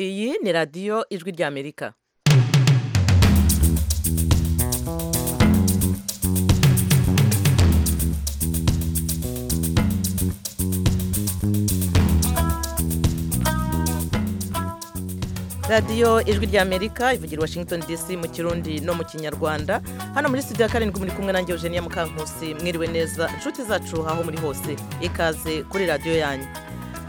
iyi ni radiyo ijwi ry'amerika radiyo ijwi ry'amerika ivugira i washington dc mu kirundi no mu kinyarwanda hano muri studio ya karindwi muri kumwe nanjye eugenia mukankusi mwiriwe neza inshuti zacu aho muri hose ikaze kuri radiyo yanyu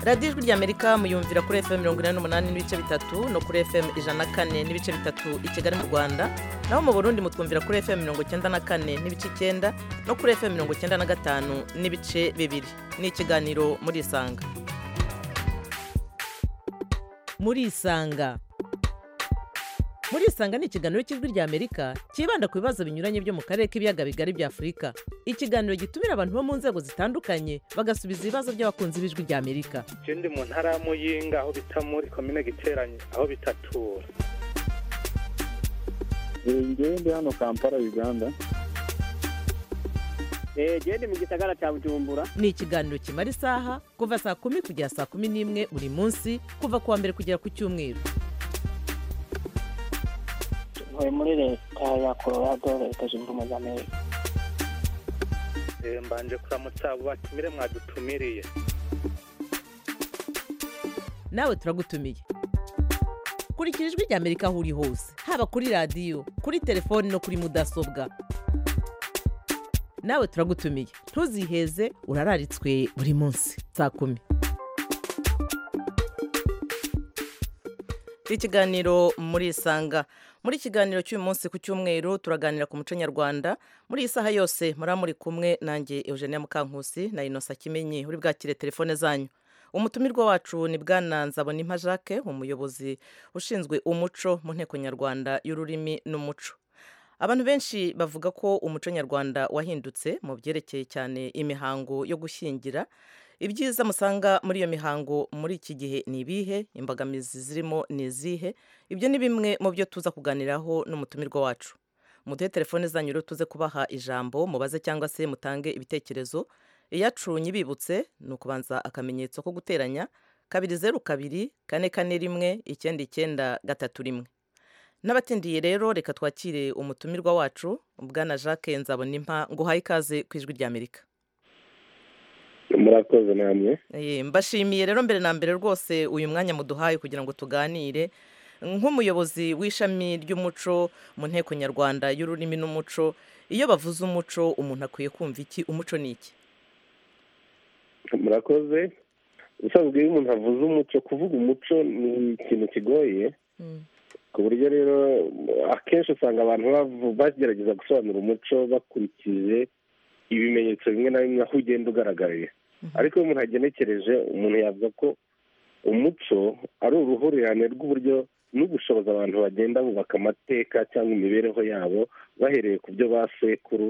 radiyo ijwi ry'amerika muyumvira kuri fm mirongo inani n'umunani n'ibice bitatu no kuri fm ijana na kane n'ibice bitatu i kigali mu rwanda naho mu burundi mutwumvira kuri fm mirongo icyenda na kane n'ibice icyenda no kuri fm mirongo icyenda na gatanu n'ibice bibiri ni ikiganiro muri isanga muri isanga muri isanga ni ikiganiro cy'ijwi ry'amerika cyibanda ku bibazo binyuranye byo mu karere k'ibiyaga bigari bya afurika ikiganiro gitumira abantu bo mu nzego zitandukanye bagasubiza ibibazo by'abakunzi b'ijwi ry'amerika je ndi mu ntara ya muyinga aho bita muri komine giteranye aho bitatura ngewe ndi hano kampala uganda gende mu gisagara cya bujumbura ni ikiganiro kimara isaha kuva saa kumi kugera saa kumi n'imwe buri munsi kuva ku wa mbere kugera ku cyumweru tuvuye muri leta ya colorado leta zunze ubumwe z'amerika Eh, mbanje kuramutsa abo batumire mwadutumiriye nawe turagutumiye kurikira ijwi ry'amerika aho uri hose haba kuri radiyo kuri telefoni no kuri mudasobwa nawe turagutumiye ntuziheze urararitswe buri munsi saa kumi ikiganiro muri isanga muri ikiganiro cy'uyu munsi ku cyumweru turaganira ku muco nyarwanda muri iyi saha yose muraba muri kumwe nanjye eugenia mukankusi na inosa kimenyi uri bwakire telefone zanyu umutumirwa wacu ni bwana nzabonimpa jacques umuyobozi ushinzwe umuco mu nteko nyarwanda y'ururimi n'umuco abantu benshi bavuga ko umuco nyarwanda wahindutse mu byerekeye cyane imihango yo gushyingira ibyiza musanga muri iyo mihango muri iki gihe ni ibihe imbogamizi zirimo ni izihe ibyo ni bimwe mu byo tuza kuganiraho n'umutumirwa wacu muduhe telefone zanyu rero tuze kubaha ijambo mubaze cyangwa se mutange ibitekerezo iyacunye ibibutse ni ukubanza akamenyetso ko guteranya kabiri zeru kabiri kane kane rimwe icyenda icyenda gatatu rimwe n'abatindiye rero reka twakire umutumirwa wacu bwana jacques nzabonimpa ngo uhaye ikaze ku ijwi ry'amerika murakoze namwe Eh, mbashimiye rero mbere na mbere rwose uyu mwanya muduhaye kugira ngo tuganire nk'umuyobozi w'ishami ry'umuco mu nteko nyarwanda y'ururimi n'umuco iyo bavuze umuco umuntu akwiye kumva iki umuco ni iki murakoze ubusanzwe iyo umuntu avuze umuco kuvuga umuco ni ikintu kigoye ku buryo rero akenshi usanga abantu bavu- bagerageza gusobanura umuco bakurikije ibimenyetso bimwe na bimwe aho ugenda ugaragariye ariko iyo umuntu agenekereje umuntu yavuga ko umuco ari uruhurirane rw'uburyo n'ubushobozi abantu bagenda bubaka amateka cyangwa imibereho yabo bahereye ku byo ba sekuru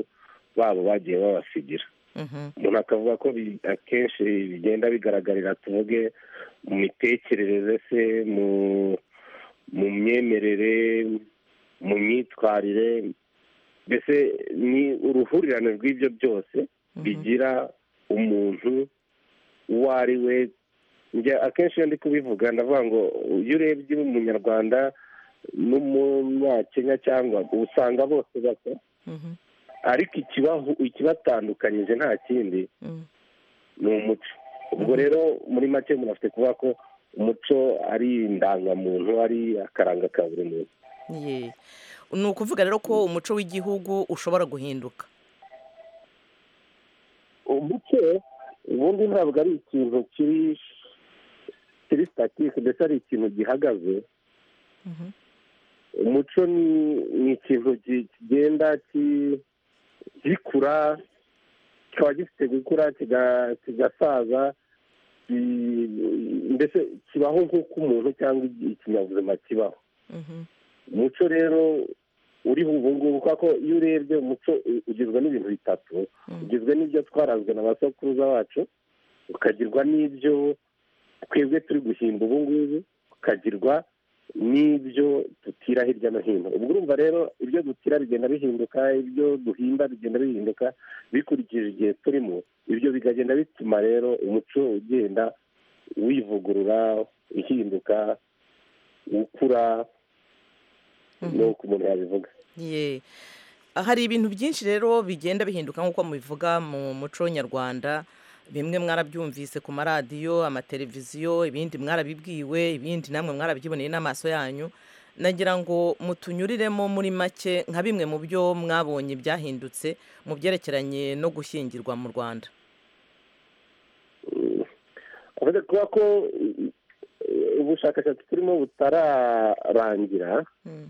babo bagiye babasigira Mhm, umuntu akavuga ko bi- akenshi bigenda bigaragarira tuvuge mu mitekerereze se mu mu myemerere mu myitwarire mbese ni uruhurirane rw'ibyo byose mhm. bigira umuntu uwo ari we njye akenshi iyo ndi kubivuga ndavuga ngo iyo urebye umunyarwanda n'umunyakenya cyangwa usanga bose bato Mhm, ariko ikibahu ikibatandukanyije nta kindi mhm. ni umuco ubwo rero muri make umuntu afite kuvuga ko umuco ari indangamuntu ari akaranga ka buri muntu Ye. ni ukuvuga rero ko umuco w'igihugu ushobora guhinduka umuco ubundi ntabwo ari ikintu kiri kiri sitatike ndetse ari ikintu gihagaze Mhm, umuco ni ni ikintu gi- kigenda ki- gikura kikaba gifite gukura kiga- kigasaza ki- mbese kibaho nk'uko umuntu cyangwa igi- ikinyabuzima kibaho mhm, umuco rero uriho ubu ngubu kubera ko iyo urebye umuco u- ugizwe n'ibintu bitatu mhm. ugizwe n'ibyo twarazwe na ba sokuruza bacu ukagirwa n'ibyo twebwe turi guhimba ubu ngubu ukagirwa n'ibyo dutira hirya no hino ubwo urumva rero ibyo dutira bigenda bihinduka ibyo duhimba bigenda bihinduka bikurikije igihe turimo ibyo bikagenda bituma rero umuco ugenda uyivugurura ihinduka ukura ni uko umuntu yabivuga Ye. hari ibintu byinshi rero bigenda bihinduka nk'uko mubivuga mu muco nyarwanda bimwe mwarabyumvise ku maradiyo amateleviziyo ibindi mwarabibwiwe ibindi namwe mwarabyiboneye n'amaso yanyu nagira ngo mutunyuriremo muri make nka bimwe mu byo mwabonye byahindutse mu byerekeranye no gushyingirwa mu rwanda kubera kuba ko eh, ubushakashatsi turimo butararangira Mm.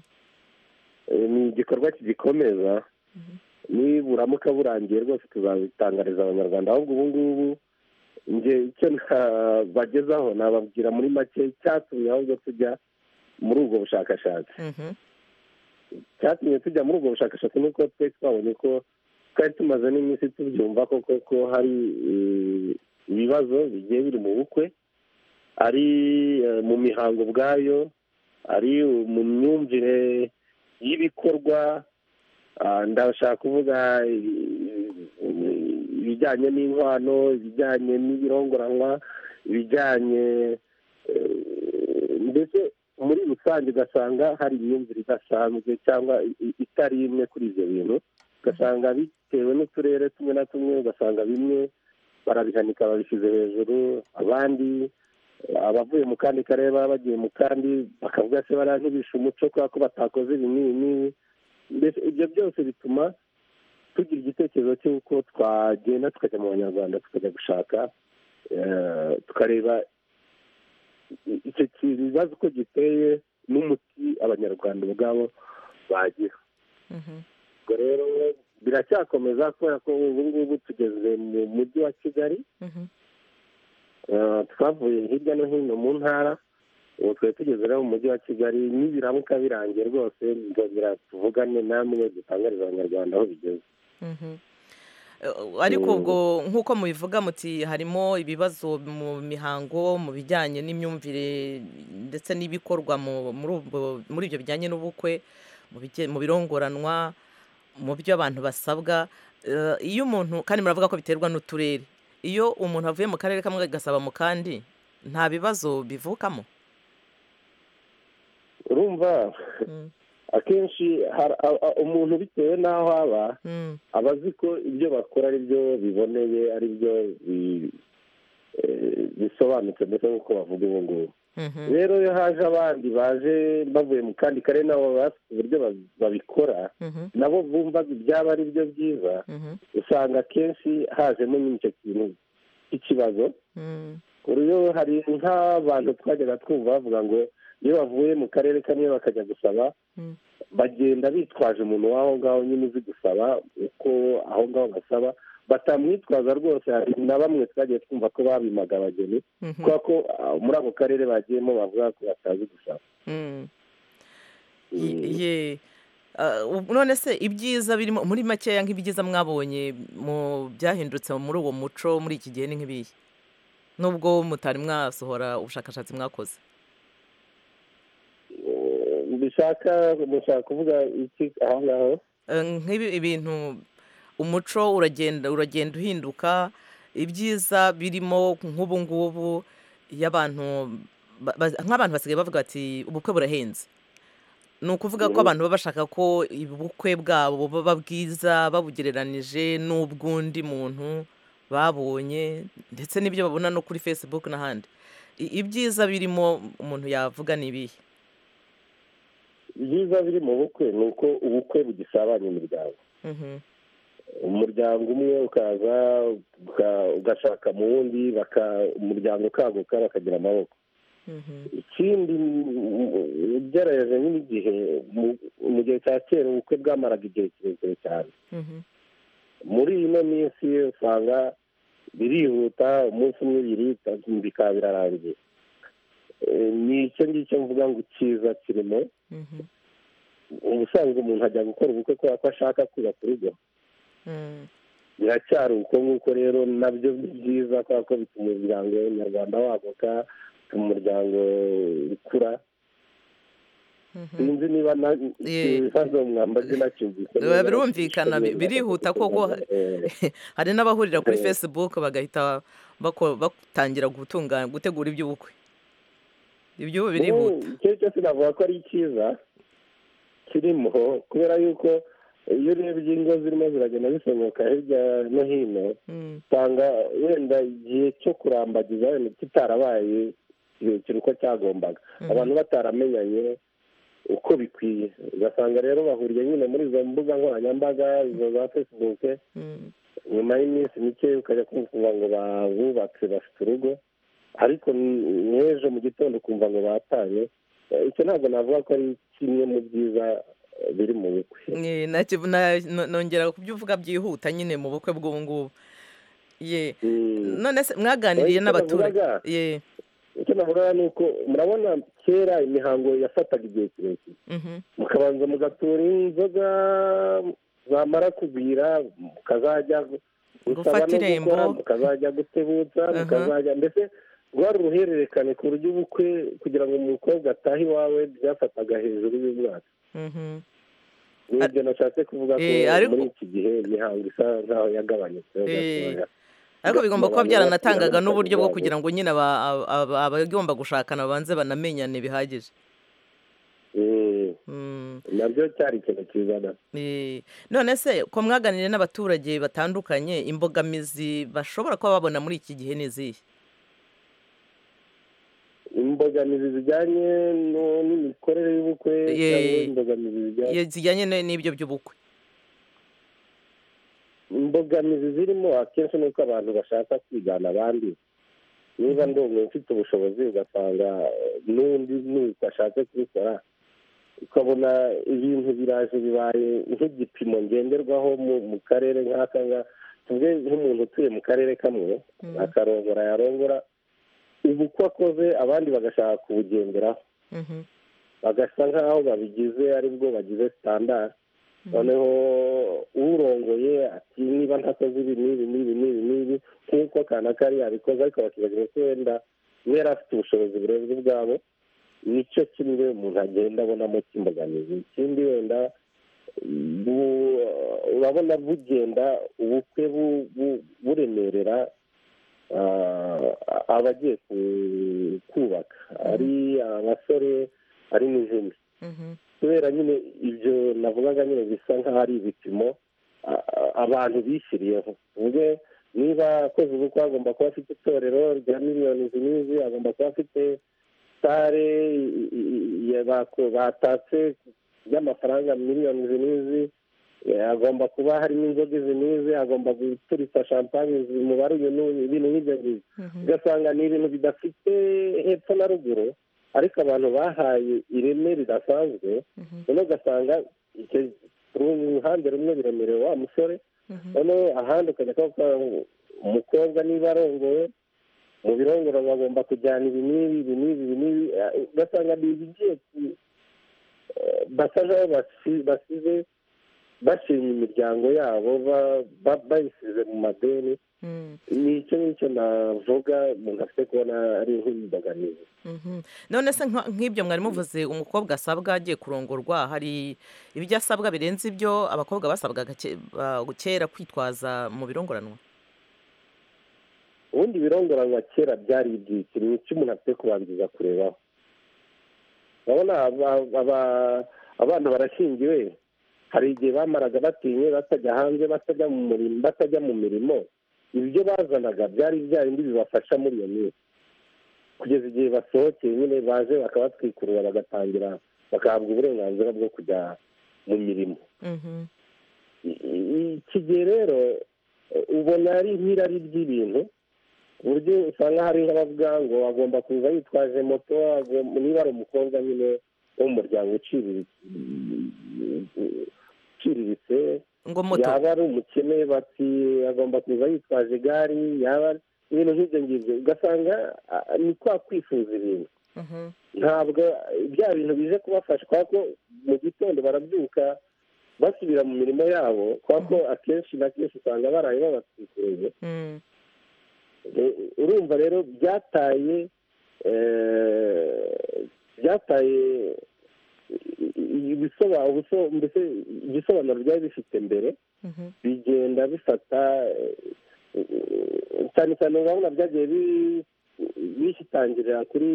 eh, ni igikorwa kigikomeza niburamuka burangiye rwose tuzabitangariza abanyarwanda ahubwo ubu ngubu nge icyo nabagezaho nababwira muri make icyatumye ahubwo tujya muri ubwo bushakashatsi Mhm. icyatumye tujya muri ubwo bushakashatsi ni uko twari twabonye ko twari tumaze n'iminsi tubyumva ko koko hari eh, ibibazo bigiye biri mu bukwe ari eh, mu mihango ubwayo ari mu myumvire y'ibikorwa ah, ndashaka kuvuga eh, ibijyanye n'inkwano ibijyanye n'ibirongoranwa ibijyanye eh, mbese muri rusange ugasanga hari imyumvire idasanzwe cyangwa i- i- itari imwe kuri ibyo bintu ugasanga bitewe n'uturere tumwe na tumwe ugasanga bimwe barabihanika babishyize hejuru abandi eh, abavuye mu kandi karere baba bagiye mu kandi bakavuga se bariya ntibishe umuco kubera ko batakoze ibi n'ibi n'ibi mbese ibyo byose bituma tugira igitekerezo cy'uko twagenda tukajya mu banyarwanda tukajya gushaka eh, tukareba i- icyo kibazo uko giteye n'umuti abanyarwanda ubwabo bagira Mhm. ubwo rero biracyakomeza kubera ko ubu ngubu tugeze mu mujyi wa kigali Mhm. Eh, twavuye hirya no hino mu ntara ubu twari tugeze rero mu mujyi wa kigali nibiramuka birangiye rwose nzongera tuvugane namwe dutangariza abanyarwanda aho bigeze Mhm. Eh, ariko ubwo nk'uko mubivuga muti harimo ibibazo mu mihango mu bijyanye n'imyumvire ndetse n'ibikorwa mu- muri ubwo- muri ibyo bijyanye n'ubukwe mu bijye- mu birongoranwa mu byo abantu basabwa Eh, iyo umuntu kandi muravuga ko biterwa n'uturere iyo umuntu avuye mu karere kamwe agasaba mu kandi nta bibazo bivukamo urumva Mm, akenshi har- a- a- umuntu bitewe n'aho aba mm, aba azi ko ibyo bakora ari byo biboneye ari byo bi- eh, bisobanutse mbese nk'uko bavuga ubu ngubu mhm, rero iyo haje abandi baje bavuye mu kandi karere nabo baba bafite uburyo ba- babikora mhm, nabo bumvaga ibyaba ari byo byiza mhm, usanga akenshi hajemo nyine icyo kintu cy'ikibazo mm, rero hari nk'abantu twajyaga twumva bavuga ngo iyo bavuye mu karere kamwe bakajya gusaba Mm. bagenda bitwaje umuntu w'aho ngaho nyine uzi gusaba uko aho ngaho basaba batamwitwaza rwose hari na bamwe twagiye twumva ko babimaga abageni mhm. kubera ko ah, muri ako karere bagiyemo bavuga ko batazi gusaba Mm. Ye- ye Ah, ubu- none se ibyiza birimo muri makeya nk'ibyiza mwabonye mu byahindutse muri uwo muco muri iki gihe ni nk'ibihe nubwo mutari mwasohora ubushakashatsi mwakoze Eh, bishaka mushaka kuvuga iki aho ngaho Eh, nk'ibi ibintu umuco uragenda uragenda uhinduka ibyiza birimo nk'ubu ngubu iyo abantu ba- ba- nk'abantu basigaye bavuga bati ubukwe burahenze ni ukuvuga ko Mhm. abantu baba bashaka ko ubukwe bwabo buba bwiza babugereranije n'ubw'undi muntu babonye ndetse n'ibyo babona no kuri facebook n'ahandi I- ibyiza birimo umuntu yavuga ni ibihe ibyiza biri mu bukwe ni uko ubukwe bugisabanya imiryango Mhm, umuryango umwe ukaza uka- ugashaka mu wundi baka- umuryango ukaguka bakagira amaboko mhm, ikindi ugereranyije n'igihe mu- mu gihe cya kera ubukwe bwamaraga igihe kirekire cyane mhm, muri ino minsi usanga birihuta umunsi umwe ibiri bitatu bikaba birarangiye Eh, ni icyo ngicyo mvuga ngo icyiza kirimo mhm, ubusanzwe umuntu ajya gukora ubukwe kubera ko ashaka kubaka urugo mm. biracyari uko nguko rero nabyo ni byiza kubera ko bituma umuryango nyarwanda waguka bituma umuryango ukura sinzi niba na Ye. ibibazo mwambaze nacyumvise Biba birumvikana, bi- birihuta koko. Eh, hari n'abahurira kuri facebook bagahita bako- batangira gutunganya gutegura iby'ubukwe iby'ubu Ubu, birihuta icyo ari cyo cyose navuga ko ari icyiza kirimo kubera yuko iyo urebye ingo zirimo ziragenda zisohoka hirya no hino Mm, usanga wenda igihe cyo kurambagiza wenda kitarabaye kirekire uko cyagombaga mhm. abantu bataramenyanye uko bikwiye ugasanga rero bahuriye nyine muri izo mbuga nkoranyambaga izo za facebook Mm, nyuma y'iminsi mike ukajya kumva ngo babubatse bafite urugo ariko n'ejo mu gitondo ukumva ngo batanye Eh, icyo ntabwo navuga ko ari kimwe mu byiza eh, biri mu bukwe ni- nta- na- no- nongera kubyo uvuga byihuta nyine mu bukwe bw'ubu ngubu ye Mm. none se mwaganiriye Icyo n'abaturage navugaga- ye icyo navuga ni uko murabona kera imihango yafataga igihe kirekire mhm, mukabanza mugatura inzoga zamara kugwira mukazajya gusaba Gufata no irembo. gukora mukazajya gutebutsa Aha. mukazajya mbese rwari uruhererekane ku buryo ubukwe kugira ngo umukobwa atahe iwawe byafataga hejuru y'umwaka mhm. ni ibyo nashatse kuvuga ko Eh, ariko- muri iki gihe imihango isa nkaho yagabanutse gatoya ariko bigomba kuba byaranatangaga Abantu n'uburyo bwo babo. kugira ngo nyine aba- aba- aba- abagomba gushakana babanze banamenyane bihagije Mm, Mm. nabyo cyari ikintu cyiza na Eh, none se ko mwaganiriye n'abaturage batandukanye imbogamizi bashobora kuba babona muri iki gihe ni izihe imbogamizi zijyanye no- n'imikorere y'ubukwe Ye- cyangwa imbogamizi zijyanye Ye- zijyanye ne- n'ibyo by'ubukwe imbogamizi zirimo akenshi ni uko abantu bashaka kwigana abandi niba ndi umuntu ufite ubushobozi ugasanga eh, n'undi n'uko ashatse kubikora ukabona ibintu biraje bibaye nk'igipimo ngenderwaho mu mu karere nk'aka ngaka tuvuge nk'umuntu utuye mu karere kamwe Mm. akarongora yarongora ubu uko akoze abandi bagashaka kubugenderaho Mhm, bagasa nk'aho babigize aribwo bagize sitandari mhm. noneho urongoye ati niba ntakoze ibi n'ibi n'ibi n'ibi n'ibi nk'uko kana kari yabikoze ariko bakibagirwa ko wenda niba yari afite ubushobozi burenze ubwabo nicyo kimwe umuntu agenda abonamo cy'imbogamizi ikindi wenda bu- urabona bugenda ubukwe bu- bu- buremerera ah, abagiye ku- kubaka ari abasore ari n'inkumi Mhm, kubera nyine ibyo navugaga nyine bisa nk'aho ari ibipimo a- a- abantu bishyiriyeho ubwe niba akoze ubukwe agomba kuba afite itorero rya miliyoni izi n'izi agomba kuba afite sare i- i- i- ya bako- batatse y'amafaranga miliyoni izi n'izi eh, agomba kuba harimo inzoga izi n'izi agomba guturitsa champagne izi umubare uyu n'uyu ibintu nk'ibyo ngibyo mhm. ugasanga ni ibintu bidafite hepfo na ruguru ariko abantu bahaye ireme ridasanzwe Mhm, noneho ugasanga icyo ruhande rumwe biremerewe wa musore mhm. noneho ahandi ukajya kuvuga ngo umukobwa niba arongowe mu birongoro bagomba kujyana ibi n'ibi ibi n'ibi ibi n'ibi eh, ugasanga ni ibigiye ku- eh, basa nk'aho basi- basize bashimye imiryango yabo ba- ba- bayisize mu madeni Mm, ni icyo ngicyo navuga umuntu afite kubona ari nk'imbogamizi mhm. none se nka- nk'ibyo mwari muvuze umukobwa asabwa agiye kurongorwa hari ibyo asabwa birenze ibyo abakobwa basabwaga ke- ba- kera kwitwaza mu birongoranwa ubundi ibirongoranwa kera byari ibyiciro ni icyo umuntu afite kubanza kurebaho urabona aba- aba- abana barashingiwe hari igihe bamaraga batinye batajya hanze batajya mu murimo batajya mu mirimo ibyo bazanaga byari bya bindi bibafasha muri iyo minsi kugeza igihe basohokeye nyine baje bakabatwikurura bagatangira bagahabwa uburenganzira bwo kujya mu mirimo Mhm, iki gihe rero eh, ubona ari nk'irari ry'ibintu ku buryo usanga hari nk'abavuga ngo agomba kuza yitwaje moto agomba- niba ari umukobwa nyine wo mu muryango uciriritse uciriritse ngo moto yaba ari umukene bati agomba kuza yitwaje igare yaba ari- ibintu nk'ibyo ngibyo ugasanga ah, ni kwa kwifuza ibintu Mhm, ntabwo bya bintu bije kubafasha kubera ko mu gitondo barabyuka basubira mu mirimo yabo kubera ko akenshi na kenshi usanga baraye babatwikiriye mm, Eh, urumva rero byataye eh, byataye ibisobanuro ubuso- mbese igisobanuro byari bifite mbere mhm. bigenda bifata eh, cyane cyane urabona byagiye bi- bisitangirira kuri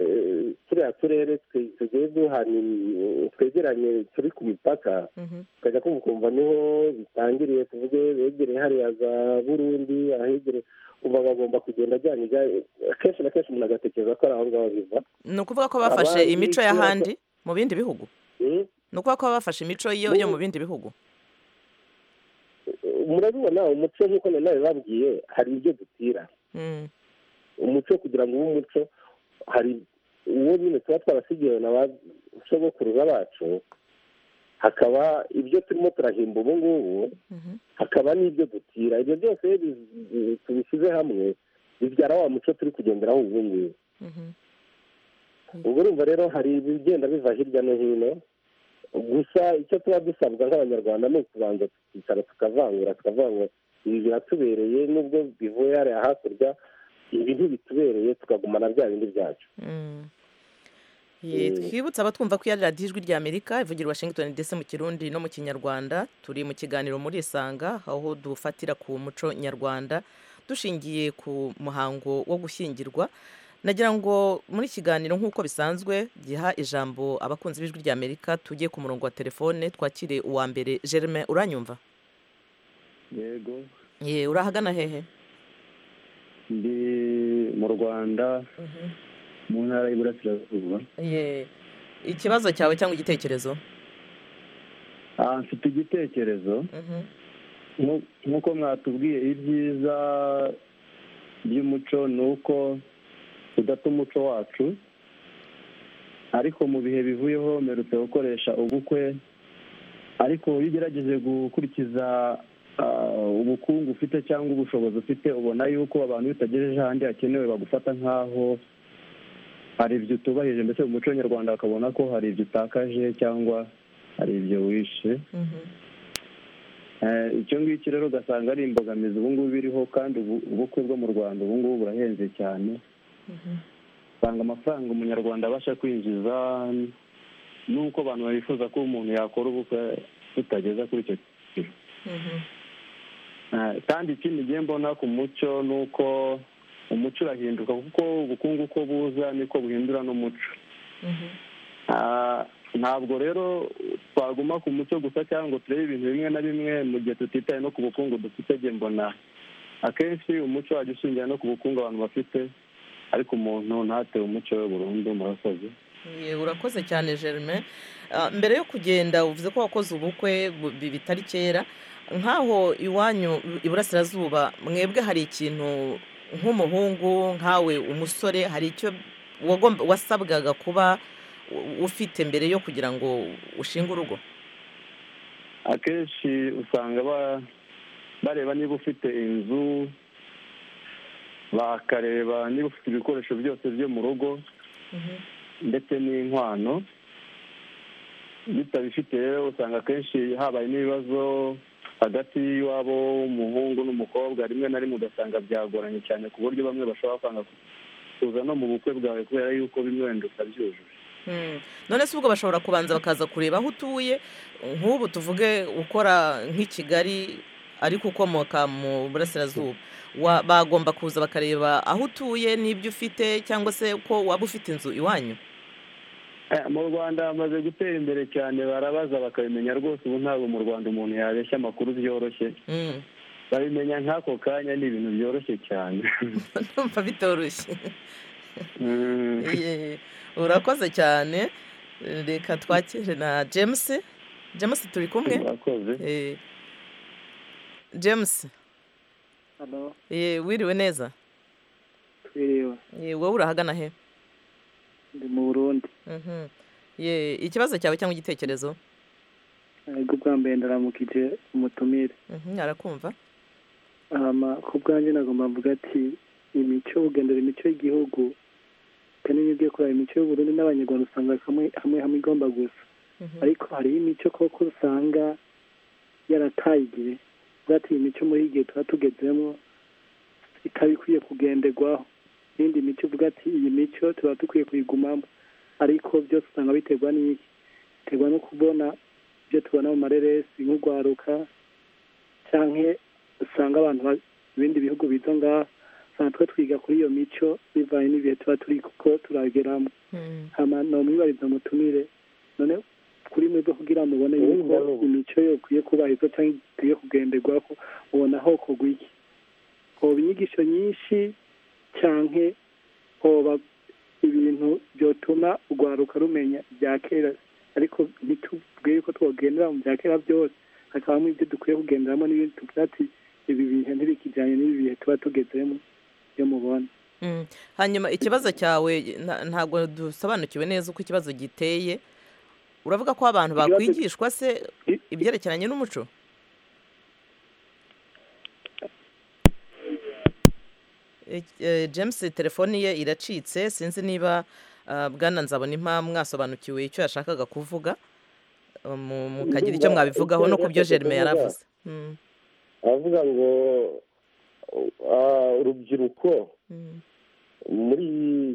eh, turiya turere twe- tugiye duhana im- twegeranye turi ku mipaka Mhm. tukajya kumva ukumva niho bitangiriye tuvuge begereye hariya za burundi ahegereye umva bagomba kugenda ajyanye ijya- akenshi na kenshi umuntu agatekereza ko ari aho ngaho biva ni ukuvuga ko bafashe Abandi imico cyangwa- y'ahandi mu bindi bihugu Mm? ni ukuvuga ko bafashe imico yo yo mu bindi bihugu murabibona umuco nk'uko nanawe babwiye hari ibyo dutira Mm, umuco kugira ngo ube umuco hari uwo nyine tuba twarasigiwe na ba sogokuruza bacu hakaba ibyo turimo turahimba ubu ngubu mhm. hakaba n'ibyo dutira ibyo byose iyo bi- bi- tubishyize hamwe bibyara wa muco turi kugenderaho ubu ngubu Mhm. ubwo urumva rero hari ibigenda biva hirya no hino gusa icyo tuba dusabwa nk'abanyarwanda ni ukubanza tukicara tukavangura tukavangura ibi biratubereye nubwo bivuye hariya hakurya ibi ntibitubereye tukagumana bya bindi byacu Mm. Ye, Mm. twibutse abatwumva ko iya radiyo ijwi rya amerika ivugira i washington ndetse mu kirundi no mu kinyarwanda turi mu kiganiro muri isanga aho dufatira ku muco nyarwanda dushingiye ku muhango wo gushyingirwa nagira ngo muri iki kiganiro nk'uko bisanzwe giha ijambo abakunzi b'ijwi rya amerika tujye ku murongo wa telefone twakire uwa mbere germain uranyumva yego ye urahagana hehe ndi mu rwanda mu ntara y'iburasirazuba ye ikibazo cyawe cyangwa igitekerezo Ah, mfite igitekerezo Mhm. Nku- nk'uko mwatubwiye ibyiza by'umuco ni uko tudata umuco wacu ariko mu bihe bivuyeho mperutse gukoresha ubukwe ariko iyo ugerageje gukurikiza ah, ubukungu ufite cyangwa ubushobozi ufite ubona yuko abantu bitagejeje ahandi hakenewe bagufata nk'aho hari ibyo utubahirije mbese mu muco nyarwanda bakabona ko hari ibyo utakaje cyangwa hari ibyo wishe Mhm. Eh, icyo ngicyo rero ugasanga ari imbogamizi ubu ngubu iriho kandi ubu- ubukwe bwo mu rwanda ubu ngubu burahenze cyane usanga amafaranga umunyarwanda abasha kwinjiza n'uko abantu bifuza ko umuntu yakora ubukwe tutageza kuri icyo kigero Mhm. Eh, kandi ikindi ngiye mbona ku muco ni uko umuco urahinduka kuko ubukungu uko buza niko buhindura n'umuco Mhm. Ah, ntabwo rero twaguma ku muco gusa cyangwa ngo turebe ibintu bimwe na bimwe mu gihe tutitaye no ku bukungu dufite njye mbona akenshi umuco wajya ushingira no ku bukungu abantu bafite ariko umuntu ntatewe umuco we burundu murasaze Ye, urakoze cyane germain Ah, mbere yo kugenda uvuze ko wakoze ubukwe bu- bi- bitari kera nk'aho iwanyu iburasirazuba mwebwe hari ikintu nk'umuhungu nkawe umusore hari icyo wagomba- wasabwaga kuba u- ufite mbere yo kugira ngo ushinge urugo akenshi usanga ba- bareba niba ufite inzu bakareba niba ufite ibikoresho byose byo mu rugo ndetse n'inkwano bitabifite rero usanga akenshi habaye n'ibibazo hagati y'iwabo w'umuhungu n'umukobwa rimwe na rimwe ugasanga byagoranye cyane ku buryo bamwe bashobora kwanga kuza no mu bukwe bwawe kubera yuko bimwe wenda utabyujuje Mm. none se ubwo bashobora kubanza bakaza kureba aho utuye nk'ubu tuvuge ukora nk'i kigali ariko ukomoka mu burasirazuba Wa- bagomba kuza bakareba aho utuye n'ibyo ufite cyangwa se ko waba ufite inzu iwanyu Eh, mu rwanda hamaze gutera imbere cyane barabaza bakabimenya rwose ubu ntabwo mu rwanda umuntu yabeshya amakuru byoroshye Mm. babimenya nk'ako kanya ni ibintu byoroshye cyane ndumva bitoroshye Mm. Ye, urakoze cyane reka twakire na james james turi kumwe murakoze Eh, james hano eh, wiriwe neza twiriwe Eh, wowe urahagana he ndi mu burundi Mhm. Ye, ikibazo cyawe cyangwa igitekerezo ariko bwa mbere ndaramukije umutumire Mhm, arakumva hama ku bwanjye nagomba mvuga ati imico ugendera imico y'igihugu kandi niyo ugiye kureba imico y'uburundi n'abanyarwanda usanga hamwe hamwe hamwe igomba gusa Mhm. ariko hariho imico koko usanga yarataye igihe zati iyi mico muri iyi gihe tuba tugezemo ikaba ikwiye kugenderwaho n'indi mico uvuga ati iyi mico tuba dukwiye kuyigumamo ariko byose usanga biterwa n'iki biterwa no kubona ibyo tubona mu mareresi nk'urwaruka cyangwa usanga abantu ba- ibindi bihugu biza ngaha usanga twe twiga kuri iyo mico bivanye n'ibihe tuba turi kuko turageramo hama nomwibariza mutumire none kuri mwebwe kugira ngo mubone yuko imico yo ikwiye kubahirizwa cyangwa ikwiye kugenderwaho ubona ho kugwa iki hoba inyigisho nyinshi cyangwa hoba ibintu byotuma urwaruka rumenya ibya kera ariko ntitubwire ko twogendera mu bya kera byose hakabamo ibyo dukwiye kugenderamo n'ibindi tugira ati ibi bihe ntibikijyanye n'ibi bihe tuba tugezemo iyo mubona hanyuma ikibazo cyawe nta- ntabwo dusobanukiwe neza uko ikibazo giteye uravuga ko abantu Ikibazo- bakwigishwa se I- ibyerekeranye n'umuco Ik- eh, james telefoni ye iracitse sinzi niba ah, bwana nzabona impamvu mwasobanukiwe icyo yashakaga kuvuga eh, mu- mukagira icyo Ndumva mwabivugaho icyo no ku byo yashakaga jerime yari kuvuga. avuze Mm, aravuga ngo ah, urubyiruko mm, muri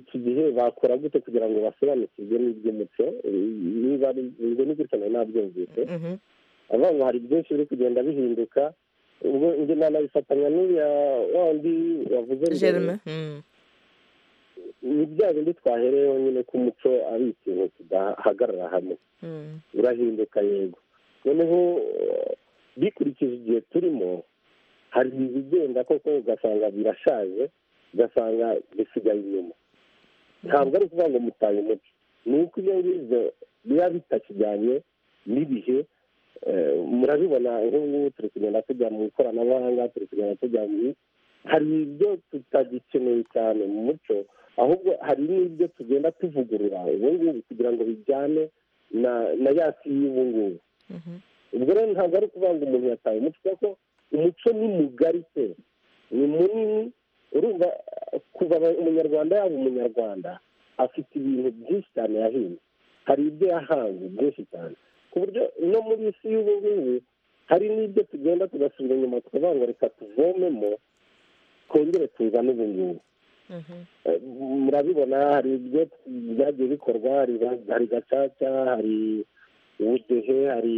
iki gihe bakora gute kugira ngo basobanukirwe n'iby'umuco niba ari ngo ni gutya nari nabyumvise mhm, avuga ngo hari byinshi biri kugenda bihinduka ubwo njye nanabifatanya n'uriya wa wundi wavuze mbere. jerime mm. ni bya bindi twahereyeho nyine ko umuco ari ikintu kidahagarara hamwe Mm, urahinduka yego noneho eh, bikurikije igihe turimo hari ibigenda koko ugasanga birashaje ugasanga bisigaye inyuma ntabwo ari ukuvuga ngo mutaye umuco ni uko ibyo ngibyo biba bitakijyanye n'ibihe eh, murabibona nk'ubu turi kugenda tujya mu ikoranabuhanga turi kugenda tujya mu hari ibyo tutagikeneye cyane mu muco ahubwo hari n'ibyo tugenda tuvugurura ubu ngubu kugira ngo bijyane na na ya si y'ubu ngubu mhm. ubwo rero ntabwo ari ukuvuga ngo umuntu yataye umuco kuko umuco ni mugari pe ni munini urumva eh, kuva aba- umunyarwanda yaba umunyarwanda afite ibintu byinshi cyane yahinze hari ibyo yahanze byinshi cyane ku buryo no muri iyi si y'ubu ngubu hari n'ibyo tugenda tugasubira inyuma tukavuga ngo reka tuvomemo twongere tuzane ubu ngubu Mhm, Eh, murabibona hari ibyo byagiye bikorwa hari ba- hari gacaca hari ubudehe hari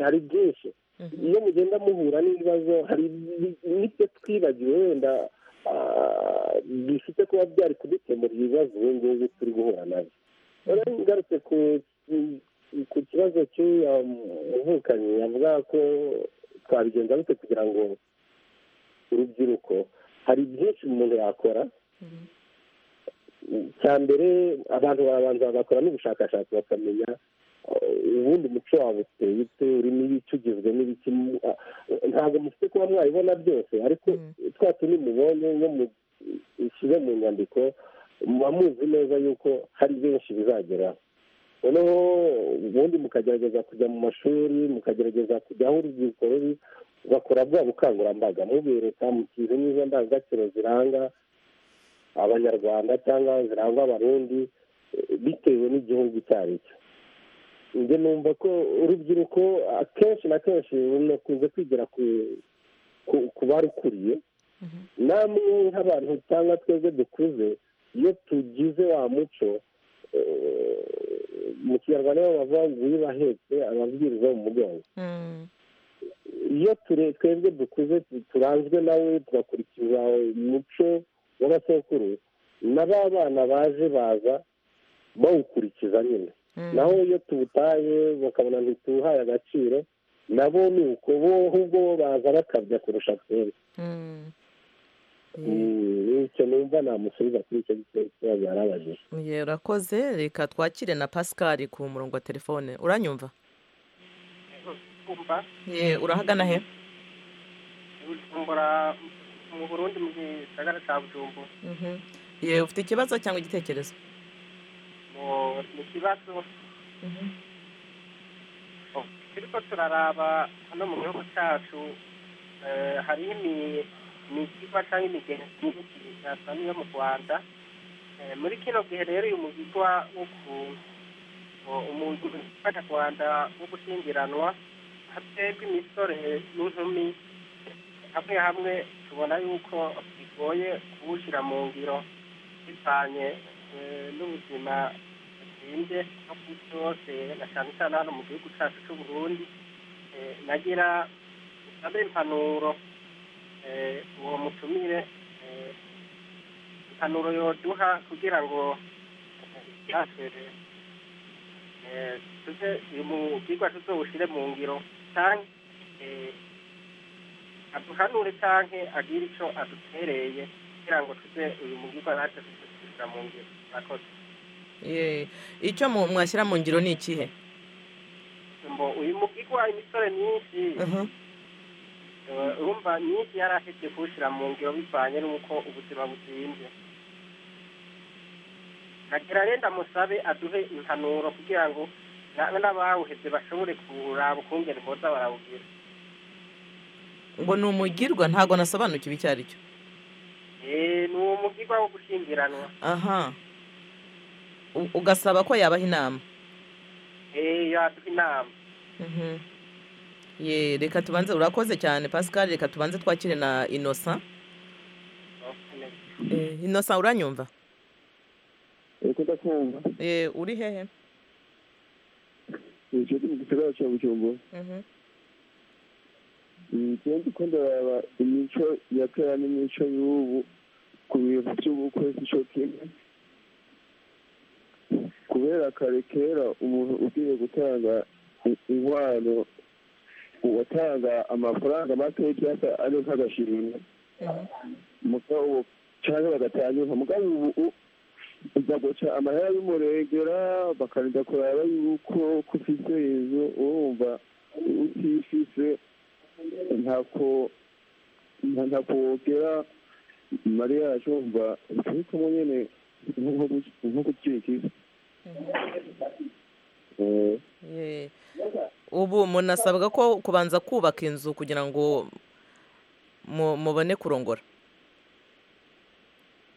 hari byinshi mhm. iyo mugenda muhura n'ibibazo hari ni- n'ibyo twibagiwe wenda ah, bifite kuba byari kudukemurira ibibazo ubu ngubu turi guhura nabyo rero ngarutse ku ku kibazo cy'uyu muvukanyi avuga ko twabigenza bite kugira ngo urubyiruko hari byinshi umuntu yakora cya mbere abantu barabanza bagakora n'ubushakashatsi bakamenya eh, ubundi umuco wabo uteye ute urimo ibice ugizwe n'ibiki mu- ah, ntabwo mufite kuba mwabibona byose ariko Mm. twa tundi mubonye nko mushyize mu nyandiko muba muzi neza yuko hari benshi bizageraho noneho ubundi mukagerageza kujya mu mashuri mukagerageza kujya aho urubyiruko ruri bakora bwa bukangurambaga mubereka mukize n'izo ndangagaciro ziranga abanyarwanda cyangwa zirangwa abarundi eh, bitewe n'igihugu icyo ari cyo njye numva ko urubyiruko akenshi na kenshi runakunze kwigira ku ku, ku barukuriye Mhm. namwe nk'abantu cyangwa twebwe dukuze iyo tugize wa muco eh, mu kinyarwanda niho bavuga ngo uyibahetse ababwiriza mu mugongo Mm, iyo ture- twebwe dukuze tu- turanzwe nawe tugakurikiza umuco w'abasokuru n'ab'abana baje baza bawukurikiza nyine mm. naho iyo tuwutaye bakabona ntituwuhaye agaciro nabo ni uko bo ahubwo bo baza bakabya kurusha twebwe Mm. Mm, icyo numva namusubiza kuri icyo kibazo yari abajije Ye, urakoze reka twakire na pascal ku murongo wa telefone uranyumva Ye, urahagana he bujumbura mu burundi mu gisagara cya bujumbura Mhm. Ye, ufite ikibazo cyangwa igitekerezo Mu- ni ikibazo turiko turaraba hano mu gihugu cyacu eh, hariho imi- imigiba cyangwa imigenzi myinshi yasa n'iyo mu rwanda Eh, muri kino gihe rero uyu mugigwa wo ku wo- umuntu ufasha rwanda wo gushyingiranwa hatebwa imisore n'inkumi hamwe hamwe tubona yuko bigoye kuwushyira mu ngiro bivanye eh, n'ubuzima butsinze no ku isi hose na cyane cyane hano mu gihugu cyacu cy'uburundi nagira usabe impanuro uwo mutumire impanuro yoduha kugira ngo ibyasere tuze mu bwigwa tuzobushyire mu ngiro cyane aduhanure cyane agire icyo adutereye kugira ngo tuze uyu mugirwa natwe tuzishyira mu ngiro murakoze icyo mwashyira mu ngiro ni ikihe ngo uyu mugirwa imisore myinshi Eh, urumva myinshi yari afite kuwushyira mu ngiro bivanye n'uko ubuzima buzinze nagira rero ndamusabe aduhe impanuro kugira ngo na- n'abawuheze bashobore kuraba ukungene boza barawugira ngo ni umugirwa ntabwo nasobanukiwe icyo ari cyo Eh, ni umugirwa wo gushyingiranwa aha U- ugasaba ko yabaha inama Eh, yaduha inama Mhm. ye reka tubanze urakoze cyane pascal reka tubanze twakire na inosa Eh, inosa uranyumva ariko ndakumva Eh, uri hehe icyo ni mu gisagara cya bujumbura Mhm. njyewe ndiko ndaraba imico ya kera n'imico y'ubu ku bintu by'ubukwe sico kimwe kubera kare kera umuntu ugiye gutanga i- inkwano uwatanga amafaranga makeya cyangwa ari nk'agashimwe mugabo ubu cyangwa bagatanga mugabo ubu u- uza guca amahera y'umurengera bakarinda kuraba yuko ko ufite inzu urumva utifise ntako nta- ntako wogera mariya yacu wumva ariko mo nyene nko gu- nko gucika isi Eh, Ye. ubu munasabwa ko kubanza kubaka inzu kugira ngo mu- mubone kurongora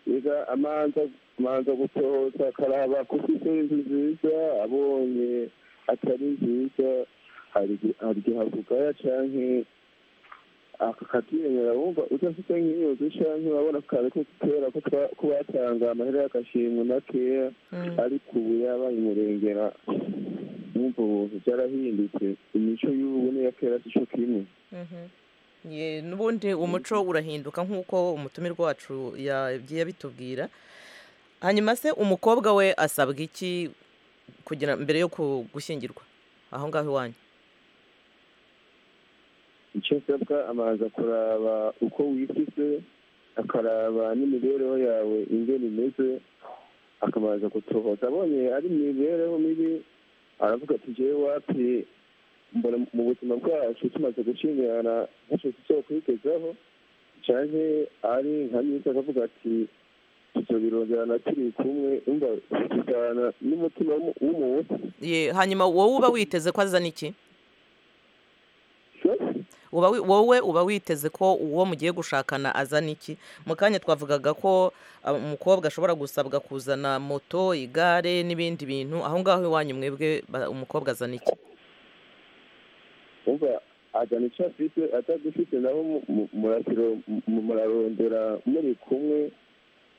ega amanza amanza gutoza akaraba ko ufite inzu nziza abonye atari nziza hari igihe- hari igihe havugaya canke akakiyemera wumva udafite nk'iyo nzu canke urabona kare ko kera ko twa- ko batanga amahera y'agashimwe makeya ariko ubu yabaye umurengera wumva ubuntu byarahindutse imico y'ubu n'iya kera si co kimwe Mhm. Ye, n'ubundi umuco urahinduka nk'uko umutumirwa wacu yagiye abitubwira hanyuma se umukobwa we asabwa iki kugira mbere yo ku- gushyingirwa aho ngaho iwanyu icyo asabwa abanza kuraba uko wifise akaraba n'imibereho yawe ingene imeze akabanza gutohoza abonye ari imibereho mibi aravuga ati jewe wapi mbona mu buzima bwacu tumaze gushingirana ntacyo tuzokwigezaho canke ari nka myiza akavuga ati tuzobironderana turi kumwe umva tujana n'umutima w'umu- w'umuntu Ye, hanyuma wowe uba witeze ko azana iki So, uba wi- wowe uba witeze ko uwo mugiye gushakana azana iki mu kanya twavugaga ko ah, umukobwa ashobora gusabwa kuzana moto igare n'ibindi bintu aho ngaho iwanyu mwebwe ba- umukobwa azana iki umva azana icyo afite atagifite nabo mu- mu- murasiro- mu- murarondera muri kumwe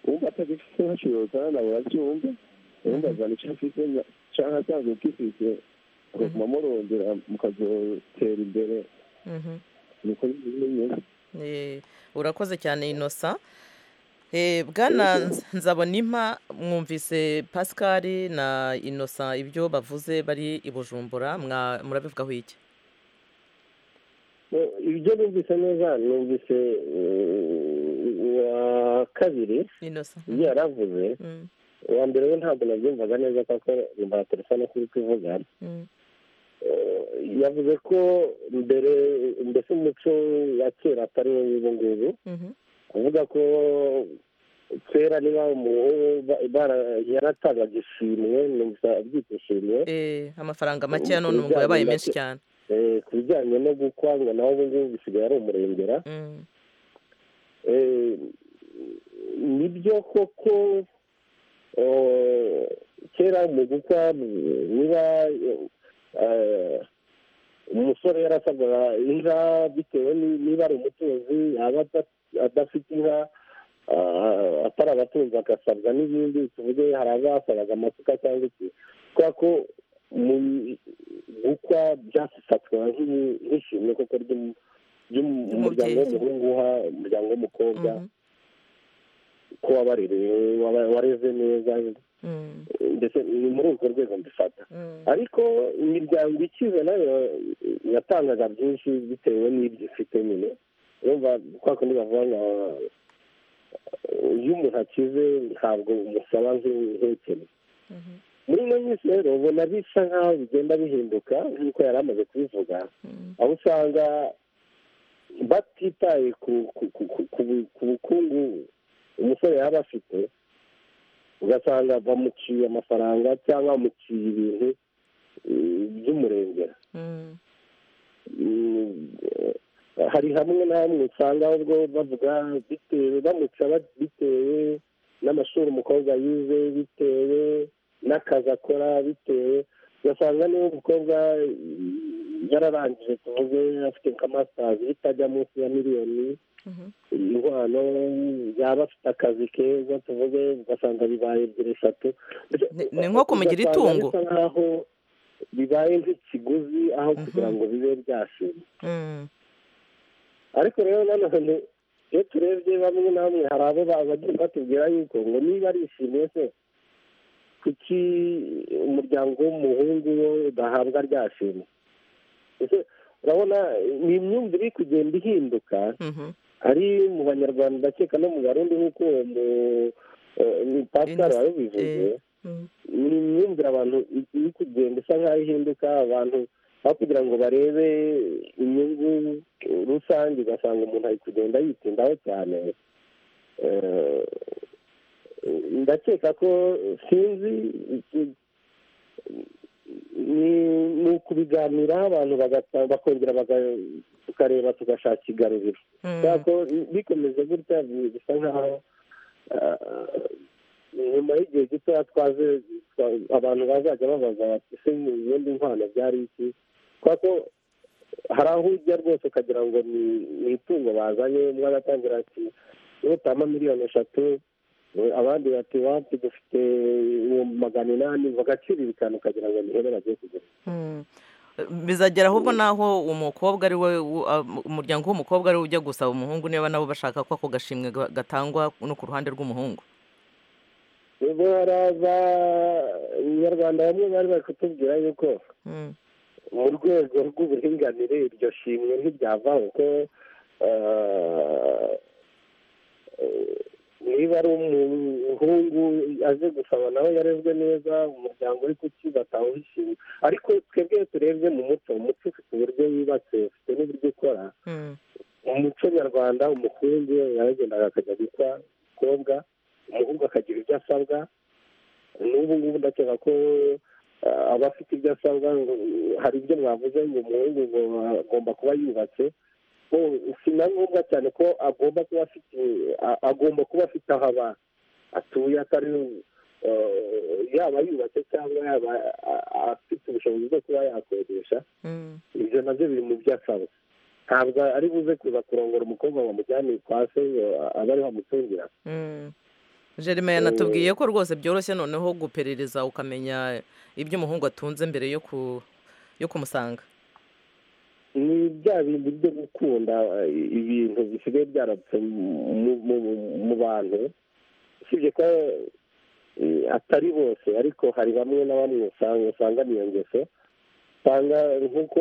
umva atagifite nkacuruzana nabo babyumve umva azana icyo afite na- cyangwa asanzwe ugifite mukaguma murondera mukazotera imbere Mhm. niko bimeze Eh, urakoze cyane inosa Eh, bwana Nz- nzabonimpa mwumvise pascal na inosa ibyo bavuze bari i bujumbura mwa- murabivugaho iki Eh, ibyo numvise neza numvise eh, uwa kabiri inosa ibyo yaravuze Mm, uwa mbere we ntabwo nabyumvaga neza kuko numva telefone kuri kuvuga mm, Eh, yavuze ko mbere mbese umuco wa kera atari wo w'ubu ngubu mhm, avuga ko kera niba umuhungu ba- bara- yaratangaga ishimwe numvise abyita ishimwe eh, amafaranga make ya none ubu ngo yabaye menshi cyane eh, ku bijyanye no gukwa ngo naho ubu ngubu bisigaye ari umurengera Mm, Eh, nibyo koko eh, kera mu gukwa mm, niba eh, umusore yarasabwaga inka bitewe ni- niba ari umutunzi yaba ada- adafite inka ah, atari abatunzi agasabwa n'ibindi tuvuge hari abasabaga amasuka cyangwa iki kubera ko mu gukwa byafatwaga nk'ishimwe koko ry'umu- by'umuryango w'umuhungu uha umuryango w'umukobwa ko wabarereye wareze neza ndetse ni muri urwo rwego mbifata ariko imiryango ikize nayo yatangaga byinshi bitewe n'ibyo ifite nyine urumva kwa kundi bavuga ngo iyo umuntu akize ntabwo umusaba nk'ihekene muri ino minsi rero ubona bisa nk'aho bigenda bihinduka nk'uko yari amaze kubivuga aho usanga batitaye ku bukungu umusore yaba afite ugasanga bamuciye amafaranga cyangwa bamuciye ibintu by'umurengera hari hamwe na hamwe usanga ubwo bavuga bitewe bamuca bitewe n'amashuri umukobwa yize bitewe n'akazi akora bitewe ugasanga niba umukobwa yararangije tuvuge afite nka masitazi itajya munsi ya miliyoni inkwano yaba afite akazi keza tuvuge ugasanga bibaye ebyiri eshatu ni nko kumugira itungo bisa nk'aho bibaye nk'ikiguzi aho kugira ngo bibe byashima ariko rero nanone iyo turebye bamwe na bamwe hari abo bagiye batubwira yuko ngo niba arishimye se kuki umuryango w'umuhungu we udahabwa rya shima urabona ni imyumvire iri kugenda ihinduka ari mu banyarwanda ndakeka no mu barundi nk'uko uwo pasitari wabivuze ni imyumvire abantu iri kugenda isa nk'aho ihinduka abantu aho kugira ngo barebe inyungu rusange ugasanga umuntu ari kugenda yitindaho cyane ndakeka ko sinzi ni ukubiganiraho abantu bakongera tukareba tugashaka igaruriro ko bikomeze gutya bisa nk'aho nyuma y'igihe gitoya twaze abantu bazajya babaza bati se mu bindi nkwano byari iki kubera ko hari aho ujya rwose ukagira ngo ni itungo bazanye umwe agatangira ati nutama miliyoni eshatu abandi bati wapi dufite ibihumbi magana inani bagaciririkana ukagira ngo ni hera bagiye kugura bizagera ahubwo n'aho umukobwa ari we umuryango w'umukobwa ari we ujya gusaba umuhungu niba nabo bashaka ko ako gashimwe gatangwa no ku ruhande rw'umuhungu ubwo hari abanyarwanda bamwe bari bari kutubwira yuko mu rwego rw'uburinganire iryo shimwe ntiryavaho ko niba ari umuhungu aje gusaba nawe yarezwe neza umuryango uri kuki batawe ishimwe ariko twebwe iyo turebye mu muco umuco ufite uburyo yubatse ufite n'uburyo ukora mu muco nyarwanda umuhungu yaragendaga akajya gukwa umukobwa umuhungu akagira ibyo asabwa n'ubu ngubu ndakeka ko aba afite ibyo asabwa hari ibyo mwavuze ngo umuhungu agomba kuba yubatse si na ngombwa cyane ko agomba kuba afite agomba kuba afite aho aba atuye atari yaba yubatse cyangwa yaba afite ubushobozi bwo kuba yakodesha ibyo nabyo biri mu byo asaba ntabwo ari buze kuza kurongora umukobwa bamujyane kwa se aba ariho amutungira jerime yanatubwiye ko rwose byoroshye noneho guperereza ukamenya ibyo umuhungu atunze mbere yo kumusanga ni bya bintu byo gukunda ibintu bisigaye byarapfe mu bantu usibye ko atari bose ariko hari bamwe na bamwe usanga niyo ngeso usanga nk'uko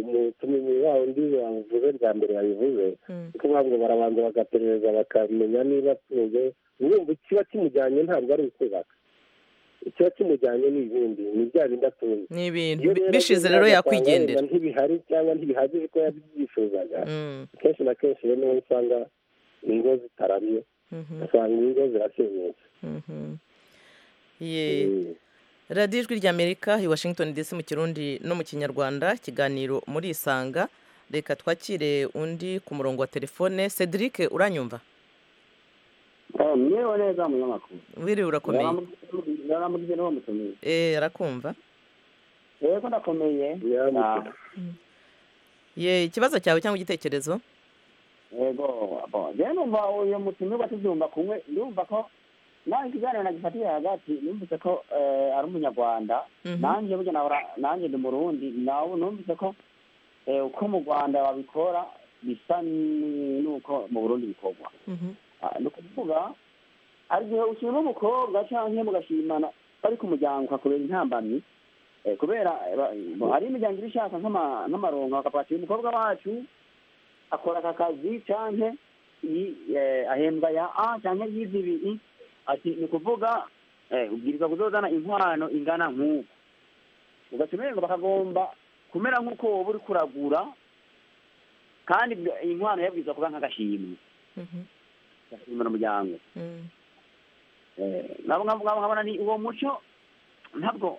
umutumizi wabo undi wabivuze bwa mbere yabivuze kuko ntabwo barabanza bagaperereza bakamenya niba atunze urumva ikiba kimujyanye ntabwo ari ukubaka ikiba kimujyanye ni ibindi ni bya bindi atunze ni ibintu bishize rero yakwigendera ntibihari cyangwa ntibihagije ko yabyifuzaga kenshi na kenshi rero niho usanga ingo zitarabye usanga ingo zirasenyutse radiyo ijwi ry'amerika i washington dc mu kirundi no mu kinyarwanda ikiganiro muri isanga reka twakire undi ku murongo wa telefone cedric uranyumva mwewe neza munyamakuru wiriwe urakomeye yaramubwiye niba mutumije eee arakumva yego ndakomeye ye ikibazo cyawe cyangwa igitekerezo yego njyewe numva uyu mutumirwa tubyumva kumwe ndumva ko nanjye ikiganiro nagifatiye hagati numvise ko ari umunyarwanda nanjye burya nanjye ndi murundi nawe numvise ko uko mu rwanda babikora bisa n'uko mu burundi bikorwa ni ukuvuga hari igihe ushyira umukobwa cyangwa mugashimana bari ku muryango ukakubera intambamyi kubera hari imiryango iba ishaka nk'amaronko bakapakira umukobwa wacu akora aka kazi cyangwa ahembwa ya a cyangwa y'izibi ati ni ukuvuga ubwirizwa kuzozana inkwano ingana nk'uko ugashyira ngo bakagomba kumera nk'uko wowe uri kuragura kandi inkwano yabwiza kuba nk'agashimwe gashimira umuryango nabo nkabona ni uwo muco ntabwo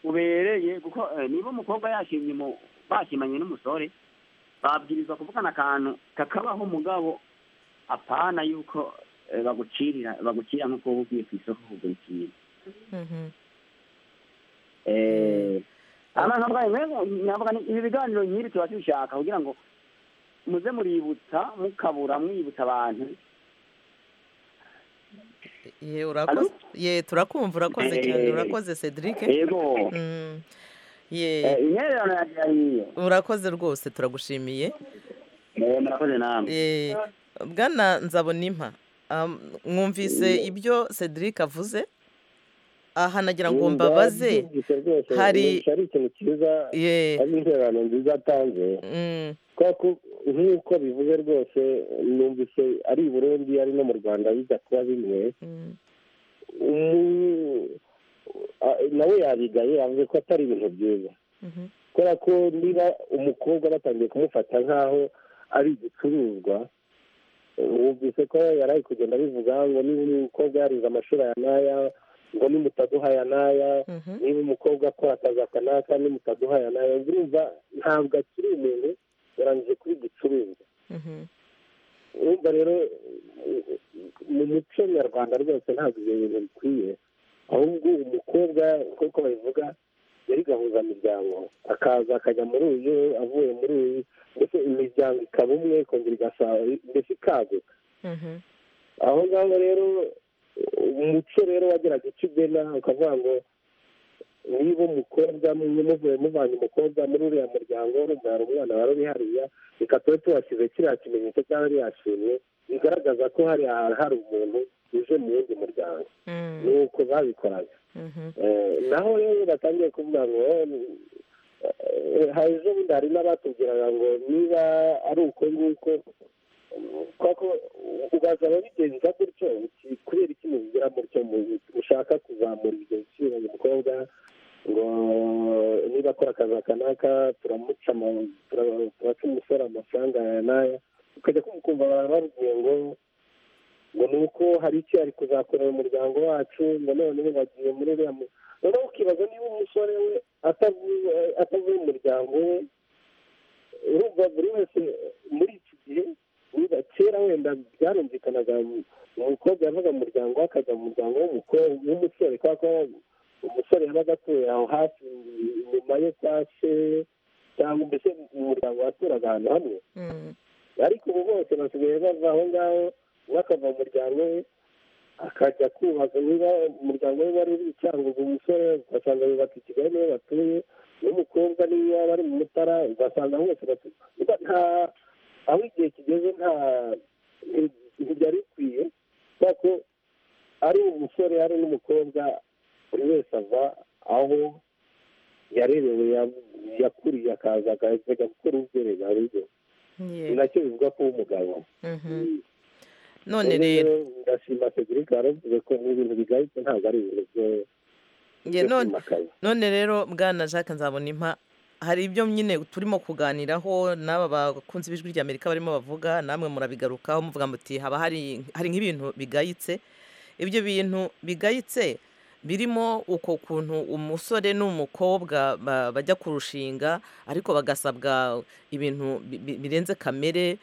ubereye kuko niba umukobwa yashimye bashimanye n'umusore babwirizwa kuvugana akantu kakabaho umugabo apana yuko bagucirira bagukira nk'uko wowe ugiye ku isoko kugura ikintu ibi biganiro nk'ibi tuba tubishaka kugira ngo muze muributsa mukabura mwibutsa abantu ye turakumva urakoze cyane urakoze cedric ye urakoze rwose turagushimiye murakoze namwe bwana nzabona impa mwumvise ibyo cedric avuze aha nagira ngo mbabaze hari ikintu cyiza hari interano nziza atanze nk'uko bivuze rwose numvise ari i burundi ari no mu rwanda bijya kuba bimwe nawe yabigaye yavuze ko atari ibintu byiza kubera ko niba umukobwa batangiye kumufata nk'aho ari igicuruzwa wumvise ko yari kugenda bivuga ngo niba umukobwa yarize amashuri aya n'aya ngo nimutaduha aya n'aya niba umukobwa akora akazi aka n'aka nimutaduha aya n'aya urumva ntabwo akiri umuntu yarangije kuba igicuruzwa urumva rero mu muco nyarwanda rwose ntabwo ibyo bintu bikwiye ahubwo umukobwa nk'uko babivuga yari gahuza imiryango akaza akajya muri uyu avuye muri uyu ndetse imiryango ikaba umwe ikongera igasaba ndetse ikaguka aho ngaho rero umuco rero wageraga icyo ugena ukavuga ngo niba umukobwa muvuye muvanye umukobwa muri uriya muryango urumva hari umwana wari hariya reka tube tubashyize kiriya kimenyetso cyangwa iriya shimwe bigaragaza ko hari hari umuntu uje mu wundi muryango ni uko babikoraga naho rero batangiye kuvuga ngo hari ejo bundi hari n'abatubwiraga ngo niba ari uko nguko kuko ubaza ababigenza gutyo kubera iki mubigira mutyo ushaka kuzamura ibyo biciro umukobwa ngo niba akora akazi aka n'aka turamuca turaca umusore amafaranga aya n'aya ukajya kumukumva abantu babwiye ngo ngo ni uko hari icyo ari kuzakorera umuryango wacu ngo noneho bagiye muri uriya noneho ukibaza niba umusore we atavuye umuryango we urumva buri wese muri iki gihe kera wenda byarumvikanaga umukobwa yavaga mu muryango we akajya mu muryango w'umusore kubera ko umusore yabaga atuye aho hafi inyuma ye kwa se cyangwa mbese umuryango waturaga ahantu hamwe ariko ubu bose basigaye bava aho ngaho we akava mu muryango we akajya kubaka niba umuryango we wari uri icyangugu umusore ugasanga bubaka i kigali niwe batuye n'umukobwa niyo yaba ari mu mutara ugasanga bose batuye aho igihe kigeze nta ntibyari bikwiye kubera ko ari umusore ari n'umukobwa buri wese ava aho yarerewe yakuriye akaza akajya gukora ubwiherero aribyo ni nacyo bivuga ko umugabo none rero ndashima federica waravuze ko ibintu bigayitse ntabwo ari ibintu byo none rero bwana jacques nzabona impa hari ibyo nyine turimo kuganiraho n'aba bakunzi b'ijwi ry'amerika barimo bavuga namwe murabigarukaho muvuga muti haba hari nk'ibintu bigayitse ibyo bintu bigayitse birimo uko kuntu umusore n'umukobwa bajya kurushinga ariko bagasabwa ibintu birenze kamere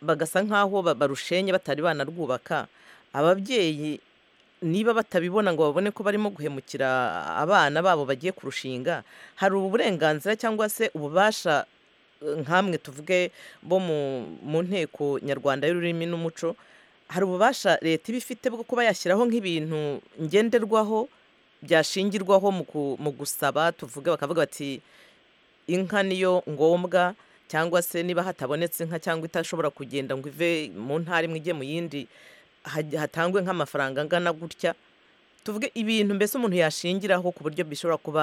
bagasa nk'aho barushenye batari banarwubaka ababyeyi niba batabibona ngo babone ko barimo guhemukira abana babo bagiye kurushinga hari uburenganzira cyangwa se ububasha nk'amwe tuvuge bo mu nteko nyarwanda y'ururimi n'umuco hari ububasha leta iba ifite bwo kuba yashyiraho nk'ibintu ngenderwaho byashingirwaho mu gusaba tuvuge bakavuga bati inka niyo ngombwa cyangwa se niba hatabonetse inka cyangwa itashobora kugenda ngo ive mu ntara imwe ijye mu yindi haj- hatangwe nk'amafaranga angana gutya tuvuge ibintu mbese umuntu yashingiraho ku buryo bishobora kuba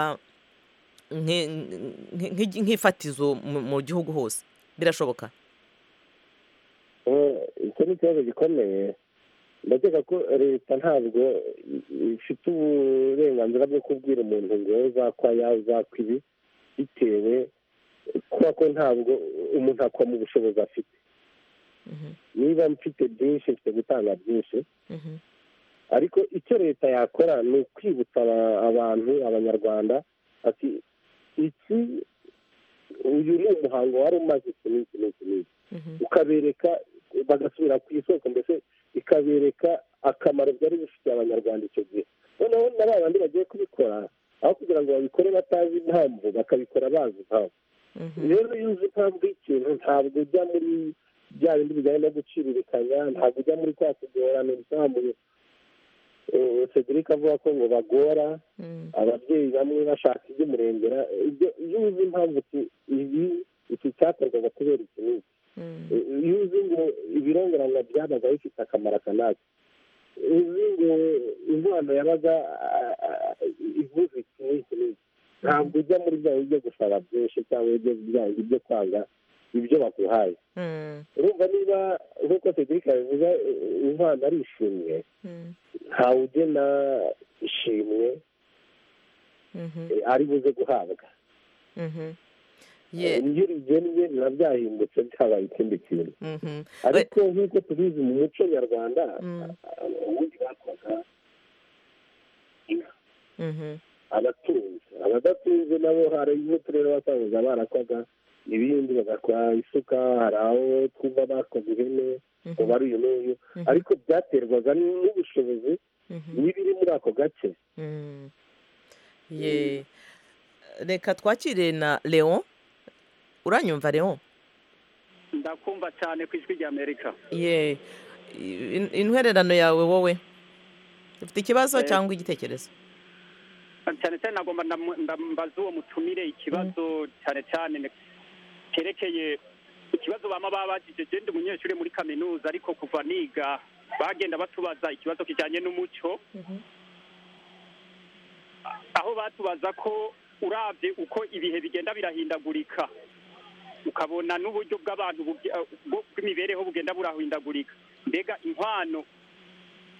nki- nki- nki- nk'ifatizo mu mu gihugu hose birashoboka Eh, icyo ni ikibazo gikomeye ndakeka ko leta ntabwo ifite uburenganzira bwo kubwira umuntu ngo wowe uzakwa yawe uzakwa ibi bitewe kuba ko ntabwo umuntu akwa mu bushobozi afite niba mfite byinshi mfite gutanga byinshi ariko icyo leta yakora ni ukwibutsa aba- abantu abanyarwanda ati iki uyu ni umuhango wari umaze iki n'iki n'iki n'iki ukabereka bagasubira ku isoko mbese ikabereka akamaro byari bifitiye abanyarwanda icyo gihe noneho na ba bandi bagiye kubikora aho kugira ngo babikore batazi impamvu bakabikora bazi impamvu rero iyo uzi impamvu y'ikintu ntabwo ujya muri bya bindi bijyanye no guciririkanya ntabwo ujya muri kwa kugorana bizamuye Eh, Cedric avuga ko ngo bagora ababyeyi bamwe bashaka iby'umurengera ibyo iyo uzi impamvu uti ibi iki cyakorwaga kubera iki n'iki iyo uzi ngo ibirongoranywa byabaga bifite akamaro aka n'aka uzi ngo inkwano yabaga ah, ah, ivuze iki n'iki n'iki ntabwo ujya muri bya bindi byo gusaba byinshi cyangwa ibyo bya bindi byo kwanga ibyo baguhaye urumva niba nk'uko Cedric yabivuze eh, inkwano ari ishimwe ntawe ugena ishimwe eh, ari buze guhabwa Ye- iyo rigennye biba byahindutse byabaye ikindi kintu ariko nk'uko tubizi mu muco nyarwanda ubundi bakwaga Mhm. abatunzi abadatunze nabo hari n'uturere wasangaga barakwaga ibindi bagakora isuka hari aho twumva bakoze ihene ngo bari uyu n'uyu ariko byaterwaga n'ubushobozi n'ibiri muri ako gace Mm. Ye. reka twakire na leon uranyumva leon ndakumva cyane ku ijwi ry'amerika ye in- intwererano yawe wowe ufite ikibazo cyangwa igitekerezo cyane cyane nagomba ndamu- ndambaza uwo mutumire ikibazo cyane cyane ne- cyerekeye ikibazo bama babajije genda umunyeshuri muri kaminuza ariko kuva niga bagenda batubaza ikibazo kijyanye n'umuco aho batubaza ko urabye uko ibihe bigenda birahindagurika ukabona n'uburyo bw'abantu bugi- eh, bwo- bw'imibereho bugenda burahindagurika mbega inkwano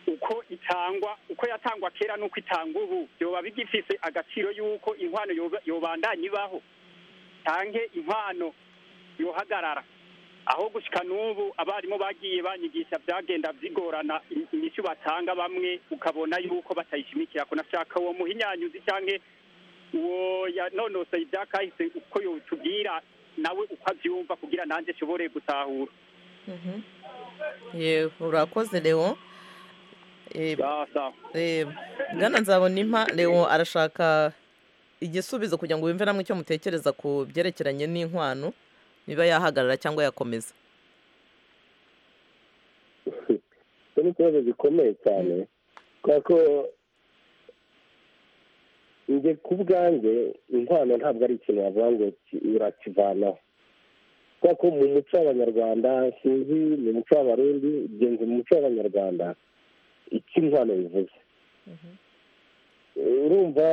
uko itangwa uko yatangwa kera n'uko itangwa ubu byoba bigifise agaciro y'uko inkwano yoba- yobandanya ibaho tanke inkwano yohagarara aho gushika n'ubu abarimu bagiye banyigisha byagenda bigorana im- inyishu batanga bamwe ukabona yuko batayishimikira ko nashaka uwo muhinyanyuzi canke uwo yanonosoye ibyakahise uko yotubwira nawe uko avyumva kugira nanjye nshobore gutahura yewe urakoze leon Eh, eh, bwana nzabonimpa leon arashaka igisubizo kugira ngo wumve namwe icyo mutekereza ku byerekeranye n'inkwano niba yahagarara cyangwa yakomeza icyo ni ikibazo gikomeye cyane kubera ko njye ku bwanjye inkwano ntabwo ari ikintu wavuga ngo ki- urakivanaho kubera ko mu muco w'abanyarwanda sinzi mu muco w'abarundi ugenzi mu muco w'abanyarwanda icyo inkwano bivuze urumva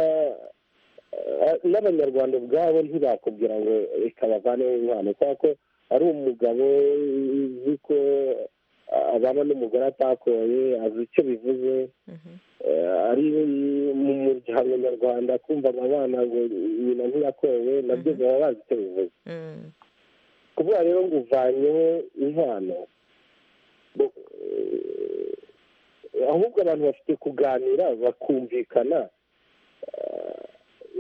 eh, n'abanyarwanda ubwabo ntibakubwira ngo reka bavaneho inkwano kubera ko ari umugabo uzi ko abana n'umugore atakoye azi icyo bivuze Eh, ari mu muryango nyarwanda kumva abana ngo nyina ntiyakowe nabyo baba bazi icyo bivuze kuvuga rero ngo uvanyeho inkwano bo- eh, ahubwo abantu bafite kuganira bakumvikana eh,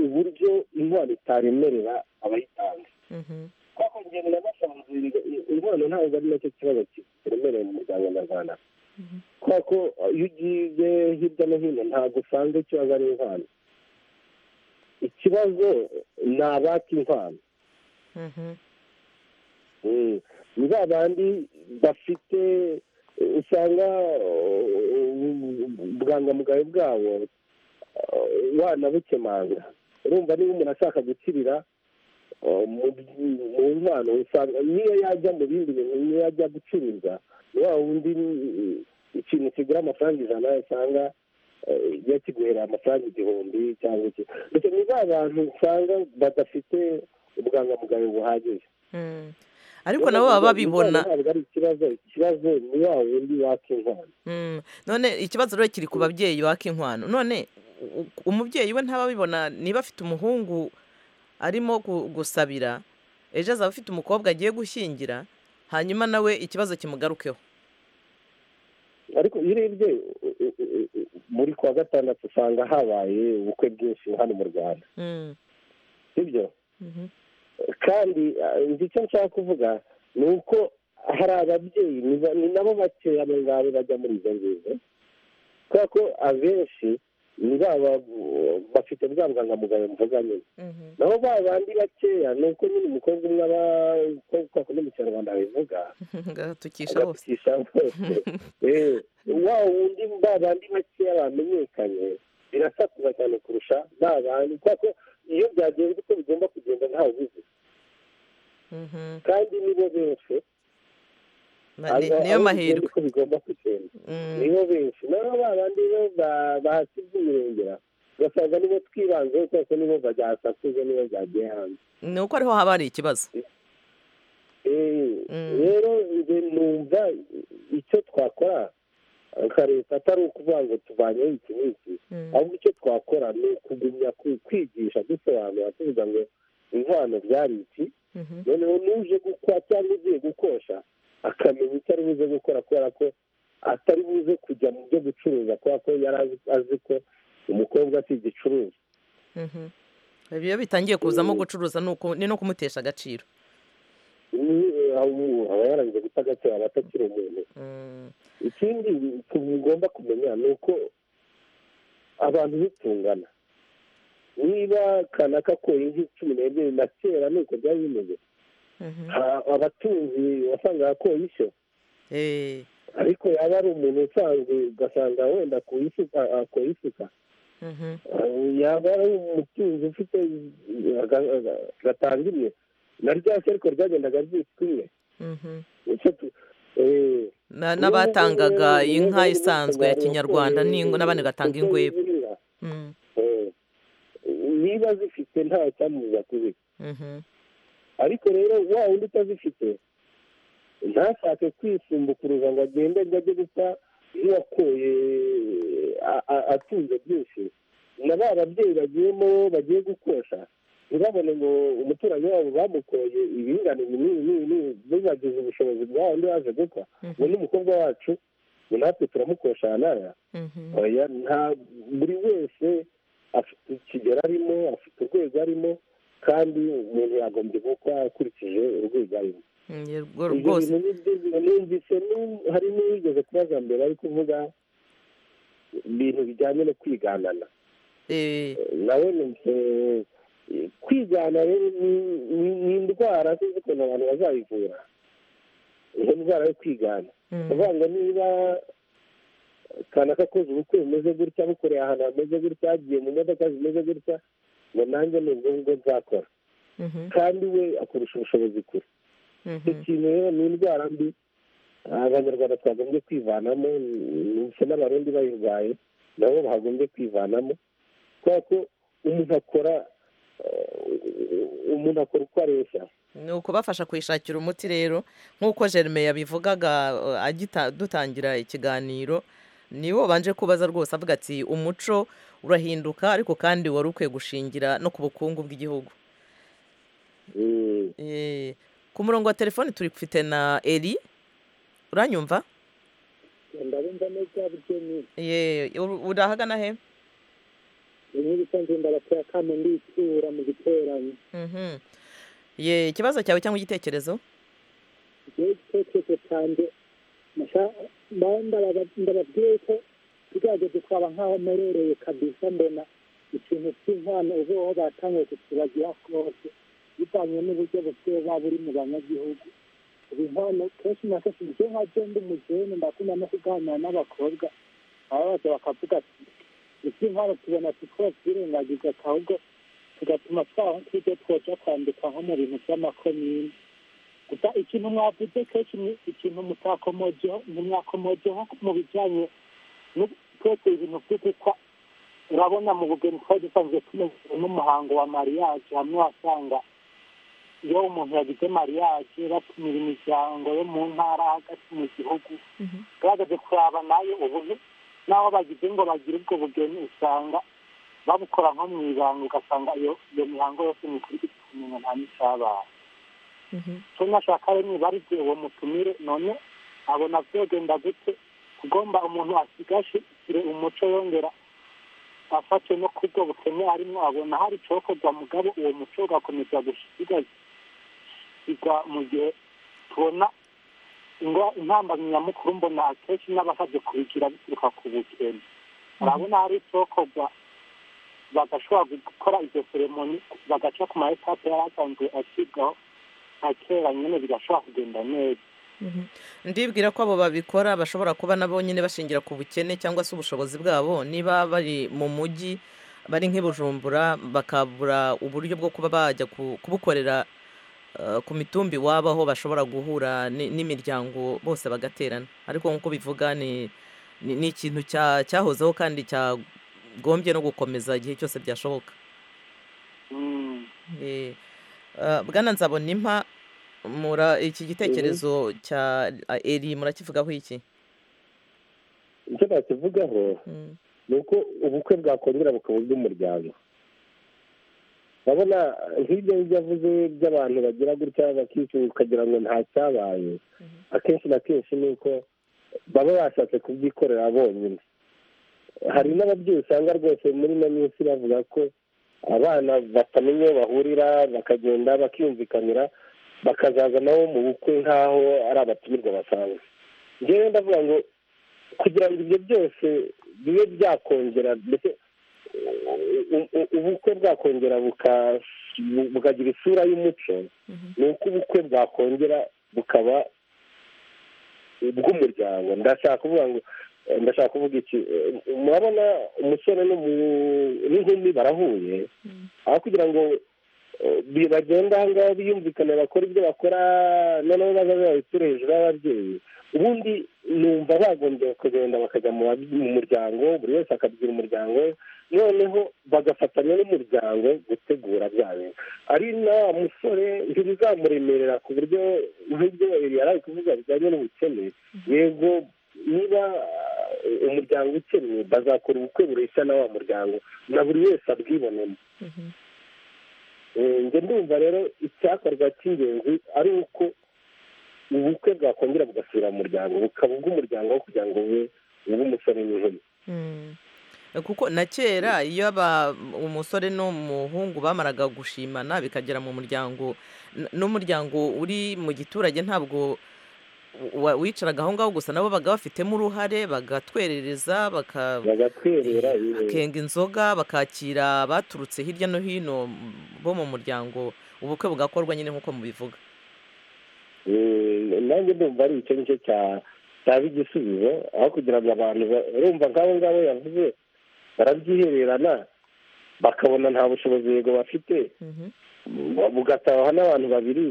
uburyo inkwano itaremerera abayitanga kuko njye nabasanga inkwano ntabwo ari nacyo kibazo kiremereye mu muryango nyarwanda kubera ko iyo ugiye hirya no hino ntabwo usanga ikibazo ari inkwano ikibazo ni abaka inkwano Mm. ni ba bandi bafite eh, usanga ubwangamugayo bwabo eh, wanabukemanga urumva niba umuntu ashaka gukirira mu mpano usanga niyo yajya mu bindi bintu niyo yajya gucuruza wa wundi ikintu kigura amafaranga ijana usanga yakiguhera amafaranga igihumbi cyangwa iki ndetse ni ba bantu usanga badafite ubwangamugayo buhagije ariko nabo baba babibona ntabwo ari ikibazo ikibazo ni wa wundi waka inkwano Mm. none ikibazo rero kiri ku babyeyi baka inkwano none u- umubyeyi we ntaba abibona niba afite umuhungu arimo gu- gusabira ejo azaba afite umukobwa agiye gushyingira hanyuma nawe ikibazo kimugarukeho ariko iyo urebye u- u- u- u- muri kuwa gatandatu usanga habaye ubukwe bwinshi hano mu rwanda Mm. sibyo Mhm. kandi eh, nzi icyo nshaka kuvuga ni uko hari ababyeyi ni ba- ni nabo bakeya abo ngabo bajya muri izo ngizo kubera ko abenshi ni baba bafite bwa bwangamugayo mvuga nyine nabo ba bandi bakeya ni uko nyine umukobwa umwe aba uko kwa kundi mu kinyarwanda bivuga agatukisha bose agatukisha bose Eh, wa wundi ba bandi bakeya bamenyekanye birasakuza cyane kurusha ba bandi kubera ko iyo byagenze uko bigomba kugenda ntawe ubizi Mhm. kandi nibo benshi Na- ni- Aba- niyo abo mahirwe bigenda uko bigomba kugenda nibo benshi noneho ba bandi bo ba- bahasize imirengera ugasanga nibo twibanzeho kubera ko nibo byasakuza nibo byagiye hanze ni uko ariho haba hari ikibazo Eh, rero njye numva icyo twakora nka leta atari ukuvuga ngo tuvanyeho iki n'iki ahubwo icyo twakora ni ukugumya ku- kwigisha dusobanura tuvuga ngo inkwano byari iki noneho n'uje gukwa cyangwa ugiye gukosha akamenya icyo ari buze gukora kubera ko atari buze kujya mu byo gucuruza kubera ko yari azi- azi ko umukobwa si igicuruza Mhm. iyo bitangiye kuzamo gucuruza ni uku- ni no kumutesha agaciro Ni- aho- aba yarangiye guta agaciro aba atakiri umuntu ikindi tugomba kumenya ni uko abantu bitungana niba kanaka koye nk'icumi n'ebyiri na kera ni uko byari bimeze Ha- abatunzi wasangaga koye ishyo ariko yaba ari umuntu usanzwe ugasanga wenda ku isuka akoye isuka Eh, yaba ari umutunzi ufite eh, aga- aga- gatanga imwe na rya se ariko ryagendaga ryitwa imwe Icyo tu- eh, Na- n'abatangaga inka isanzwe ya kinyarwanda n'ing- n'abandi gatanga ingweba Mm. Eh, niba zifite nta cyamubuza kuzika Mhm. ariko rero wa wundi utazifite ntashake kwisumbukuruza ngo agende ngo ajye gupfa nk'uwakoye a- a- atunze byinshi na ba babyeyi bagiyemo bagiye gukosha ntibabone ngo umuturanyi wabo bamukoye ibingana ibi n'ibi n'ibi n'ibi ntibagize ubushobozi bwa wundi waje gukwa ngo ni umukobwa wacu ngo natwe turamukosha aha n'aya oya nta buri wese afite ikigero arimo afite urwego arimo kandi umuntu yagombye gukwa akurikije urwego arimo Mm, yego ibyo rwose bintu ni byo numvise nu- hari n'uwigeze kubaza mbere ari kuvuga ibintu bijyanye no kwiganana nawe numvise eh, kwigana rero ni- ni- ni indwara sinzi ukuntu abantu bazayivura iyo ndwara yo kwigana kuvuga ngo niba kanaka akoze ubukwe bumeze gutya bukoreye ahantu hameze gutya agiye mu modoka zimeze gutya ngo nanjye ni ubwo ngubwo nzakora kandi we akurusha ubushobozi kure icyo kintu rero ni indwara mbi abanyarwanda twagombye kwivanamo ndetse n'abarundi bayirwaye nabo bagombye kwivanamo kubera ko umuntu akora eh, umuntu akora uko areshya ni ukubafasha kwishakira umuti rero nk'uko jerome yabivugaga eh, agita- dutangira ikiganiro niwe wabanje kubaza rwose avuga ati umuco urahinduka ariko kandi wari ukwiye gushingira no ku bukungu bw'igihugu Eh, ku murongo wa telefoni turi gufite na eri uranyumva ndabumva neza bukeni Ye, ur- urahagana he inkirisa nzinda batera kane nditsura mu giteranyo Mhm. ye ikibazo cyawe cyangwa igitekerezo igihe igitekerezo cyanjye nasha- mba- ndababa- ndababwiye ko tugerageze kwaba nk'aho merereye kabisa mbona ikintu cy'inkwano ubuho batangiye kutubagira kose bivanye n'uburyo buba buri mu banyagihugu ubu inkwano kenshi na kenshi njye nka je ndi umuzungu ndakunda no kuganira n'abakobwa aba bose bakavuga ati iby'inkwano tubona tukora twirengagije ahubwo bigatuma twaho nk'ibyo twoja kwandika nko mu bintu by'amakomine gusa ikintu mwavuze kenshi ni ikintu mutakomojeho ntimwakomojeho mu bijyanye no twese ibintu byo gukwa urabona mu bugeni twari dusanzwe tumeze n'umuhango wa mariage hamwe wasanga iyo umuntu yagize mariage batumira imiryango yo mu ntara hagati mu gihugu bagaze kuraba nayo ubuhe naho bagize ngo bagire ubwo bugeni usanga babukora nko mu ibanga ugasanga iyo iyo mihango yose ni kuri kumenya nta n'icyabaye cyo nashaka rero niba ari byo uwo mutumire none abona byogenda gute ugomba umuntu asigashyire umuco yongera afate no kubwo bukene arimo abona hari icokorwa mugabo uwo muco ugakomeza gusigasirwa mu gihe tubona intambamyi nyamukuru mbona akenshi n'abasabye kubigira bituruka ku bukene urabona hari icokorwa bagashobora gukora izo seremoni bagaca ku ma etape yari asanzwe ashyirwaho nka kera nyine bigashobora kugenda neza ndibwira ko abo babikora bashobora kuba nabo nyine bashingira ku bukene cyangwa se ubushobozi bwabo niba bari mu mujyi bari nk'ibujumbura bakabura uburyo bwo kuba bajya ku- kubukorera eh, ku mitumbi iwabo aho bashobora guhura ni- n'imiryango bose bagaterana ariko nk'uko bivuga ni ni ni ikintu cya- cyahozeho kandi cyagombye no gukomeza igihe cyose byashoboka Eh, eh, bwana nzabona impa mura iki gitekerezo cya a- eri murakivugaho iki icyo nakivugaho ni uko ubukwe bwakongera bukaba ubw'umuryango urabona nk'ibyo ngibyo avuze by'abantu bagira gutya bakicuza ukagira ngo nta cyabaye akenshi na kenshi ni uko baba bashatse kubyikorera bonyine hari n'ababyeyi usanga rwose muri ino minsi bavuga ko abana batamenya aho bahurira bakagenda bakiyumvikanira bakazaza nabo mu bukwe nk'aho ari abatumirwa basanzwe njyewe ndavuga ngo kugira ngo ibyo byose bibe byakongera mbese u- u- ubukwe bwakongera buka- bu- bukagira isura y'umuco ni uko ubukwe bwakongera bukaba bw'umuryango ndashaka kuvuga ngo eh, ndashaka kuvuga iki eh, murabona umusore n'umu- n'inkumi barahuye aho kugira ngo eh, bi- bagende aha ngaha biyumvikane bakora ibyo bakora noneho bazaze babiture hejuru y'ababyeyi ubundi numva bagombye kugenda bakajya mu babye- mu muryango buri wese akabwira umuryango we noneho bagafatanya n'umuryango gutegura bya bintu ari na wa musore ntibizamuremerera ku buryo nk'ibyo yari ari kuvuga bijyanye n'ubukene yego niba eh, umuryango ukennye bazakora ubukwe bureshya na wa muryango na buri wese abwibonemo Eh, njye ndumva rero icyakorwa cy'ingenzi ari uko ubukwe bwakongera bugasubira mu muryango bukaba ubw'umuryango aho kugira ngo bube ubw'umusore n'inkumi kuko na kera iyo aba umusore n'umuhungu bamaraga gushimana bikagera mu muryango n- n'umuryango uri mu giturage ntabwo wa- wicaraga aho ngaho gusa nabo baga bafitemo uruhare bagatwerereza baka bagatwerera yewe. bakenga inzoga bakakira abaturutse hirya no hino bo mu muryango ubukwe bugakorwa nyine nk'uko mubivuga Eh, nanjye ndumva ari icyo nicyo cya- cyaba igisubizo aho kugira ngo abantu ba- urumva nk'abo ngabo yavuze barabyihererana bakabona nta bushobozi yego bafite bu- bugatahwa n'abantu babiri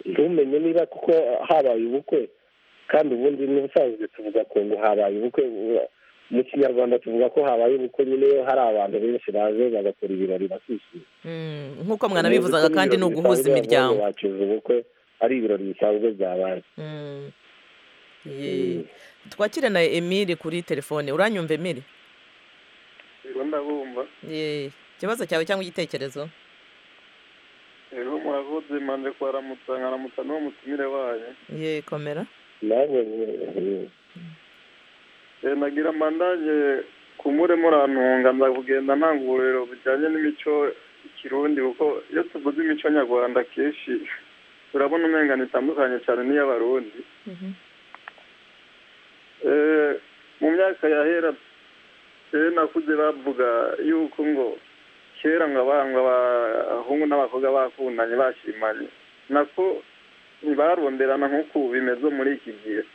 ntumenye niba kuko habaye ubukwe kandi ubundi n'ubusanzwe tuvuga ko ngo habaye ubukwe u- mu kinyarwanda tuvuga ko habaye ubukwe nyine hari abantu benshi baje bagakora ibirori bakishima Mm, nk'uko mwanabivuzaga kandi ni uguhuza imiryango bacuza ubukwe ari ibirori bisanzwe byabaye Mm. Ye. twakire na emiri kuri telefone uranyumva emiri rero ndabumva Ye. ikibazo cyawe cyangwa igitekerezo rero murakoze manje kwaramutsa nkaramutsa n'uwo mutumire wayo ye komera Eh, nagira mandaje kumure murantunga nza kugenda ntanga uburero bujyanye n'imico ikirundi kuko iyo tuvuze imico nyarwanda kenshi turabona umengano itandukanye cyane n'iy'abarundi Eh, mu myaka yahera eh, nakuze bavuga yuko ngo kera ngo aba- ngo abahungu n'abakobwa bakundanye bashimanye nako ntibaronderana nk'uku bimeze muri iki gihe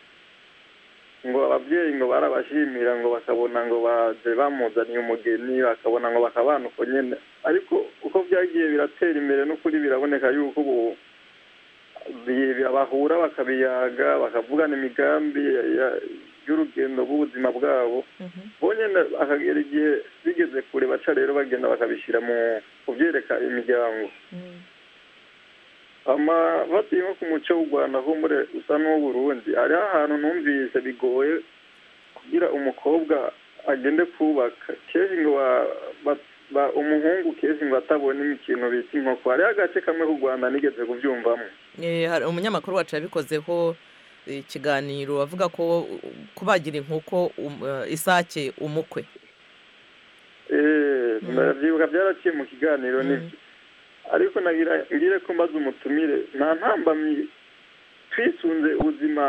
ngo ababyeyi ngo barabashimira ngo bakabona ngo baje bamuzaniye umugeni bakabona ngo bakabana uko nyine ariko uko byagiye biratera imbere n'ukuri biraboneka yuko ubu bahura bakabiyaga bakavugana imigambi y'urugendo rw'ubuzima bwabo bonyine akagera igihe bigeze kure baca rero bagenda bakabishyira mu kubyereka imiryango amafati nko ku muco w'u rwanda ho muri usa n'uw'uburundi hariho ahantu numvise bigoye kugira umukobwa agende kubaka kenshi ngo umuhungu kenshi ngo atabona imikino bita inkoko hariho agace kamwe k'u rwanda nigeze kubyumvamo Eh, hari umunyamakuru wacu yabikozeho eh, ikiganiro avuga ko uh, kubagira inkoko um- eh, isake umukwe Eh, ndabyibuka byaraciye mu kiganiro nibyo ariko nagira ngire ko mbaze umutumire nta ntambamyi twisunze ubuzima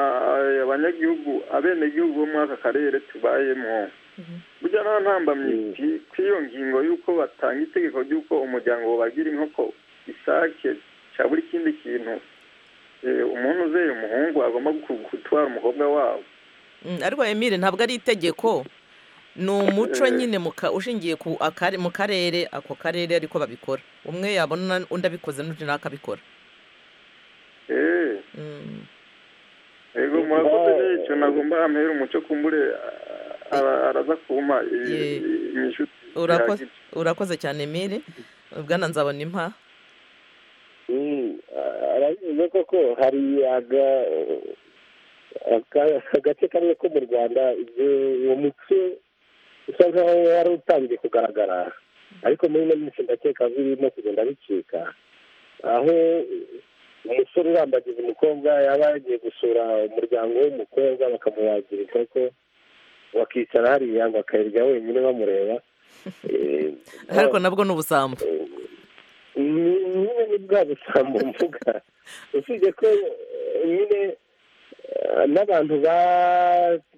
eh, abanyagihugu abenegihugu bo muri aka karere tubayemo burya nta ntambamyi kuri- kuri iyo ngingo y'uko batanga itegeko ry'uko umuryango wabagira inkoko isake cya buri kindi kintu eh, umuntu uzeye umuhungu agomba ku- gutwara umukobwa wabo Mm, ariko emile ntabwo ari itegeko ni umuco nyine mu ka- ushingiye ku akare- mu karere ako karere ariko babikora umwe yabona undi abikoze n'undi nawe akabikora Eh. ego murakoze n'icyo nagomba ampera umuco kumbure ara- araza kumpa imishuti Urakoze- urakoze cyane emile bwana nzabona impa arabivuze koko hari aga- aka- agace kamwe ko mu rwanda ibyo uwo muco usa nkaho wari utangiye kugaragara ariko muri ino minsi ndakeka ko birimo kugenda bicika aho umusore urambagiza umukobwa yaba yagiye gusura umuryango w'umukobwa bakamubagira inkoko bakicara hariya bakayirya wenyine bamureba Eh, ariko nabwo ni ubusambo ni- nyine ni bwa busambo mvuga usibye ko eh, nyine eh, n'abantu ba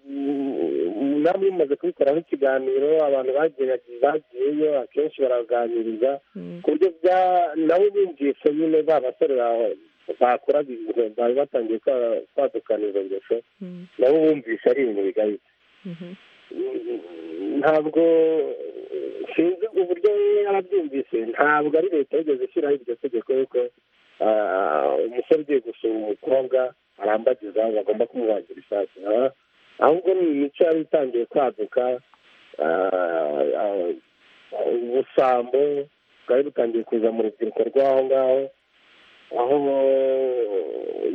mm, namwe mumaze kubikoraho ikiganiro abantu bagiye bagiyeyo akenshi baraganiriza ku buryo bya nabo bumvise nyine ba basore bawe bakoraga ibintu bari batangiye kwa- kwadukana izo ngeso nabo bumvise ari ibintu bigayitse ntabwo sinzi uburyo yarabyumvise ntabwo ari leta yigeze ishyiraho iryo tegeko yuko ah, umusore ugiye gusura umukobwa arambagiza bagomba kumubagira isake Ah, ahubwo ni imico yari itangiye kwaduka ah, ah, ubusambo bwari butangiye kuza mu rubyiruko rw'aho ngaho aho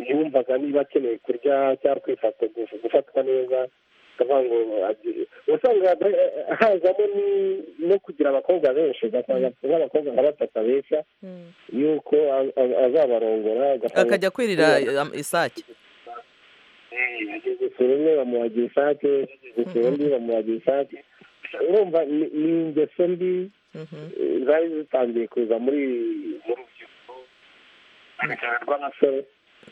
yumvaga niba akeneye kurya cyangwa kwifata gufatwa neza akavuga ngo agi- wasangaga hazamo ni- no kugira abakobwa benshi ugasanga nk'abakobwa nka batatu abeshya yuko a- a- azabarongora ugasanga- akajya kwirira eh, isake agiye gusura umwe bamuhagira isake agiye gusura undi bamuhagira isake urumva ni ni ingeso mbi eh, zari zitangiye kuza muri mu rubyiruko cyane cyane rw'abasore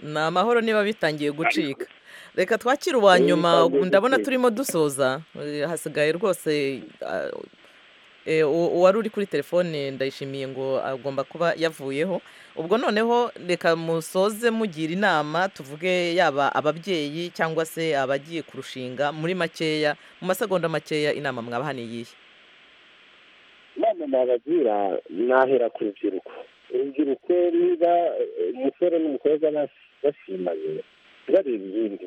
ni amahoro niba bitangiye gucika reka twakire uwa nyuma bitangiye ndabona gucika. turimo dusoza Eh, hasigaye rwose ah, eh, u- uwari uri kuri telefone ndayishimiye ngo agomba kuba yavuyeho ubwo noneho reka musoze mugira inama tuvuge yaba ababyeyi cyangwa se abagiye kurushinga muri makeya mu masegonda makeya inama mwabahaniye iyihe inama nabagira nahera ku rubyiruko urubyiruko niba eh, umusore n'umukobwa bas- bashimanye bareba ibindi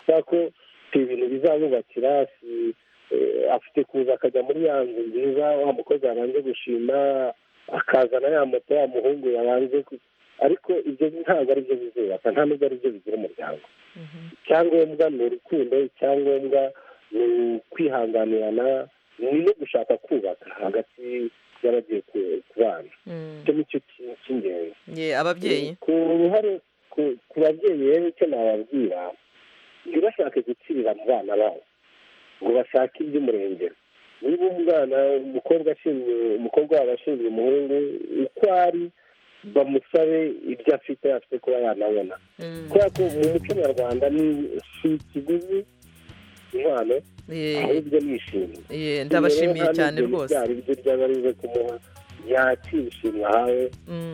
kubera ko si ibintu bizabubakira si eh, afite kuza akajya muri ya nzu nziza wa mukobwa yabanje gushima akazana ya moto wa muhungu yabanje ku- ariko ibyo ntabwo ari byo bizubaka nta nubwo ari byo bigira umuryango icyangombwa ni urukundo icyangombwa ni ukwihanganirana ni no gushaka kubaka hagati y'abagiye ku- kubana icyo ni cyo ki- cy'ingenzi Ye, ababyeyi ku ruhare ku- ku babyeyi rero icyo nababwira ntibashake gutsirira mu bana babo ngo bashake iby'umurengero niba umwana umukobwa ashinzwe umukobwa wabo ashinzwe umuhungu uko ari bamusabe ibyo afite afite kuba yanabona kubera ko mu muco nyarwanda ni si ikiguzi impano Ye, ahubwo ni ishimwe ye, ndabashimiye Rero nta cyane n'ibyo rwose byari ibyo ryaba rize kumuha yakira ishimwe ahawe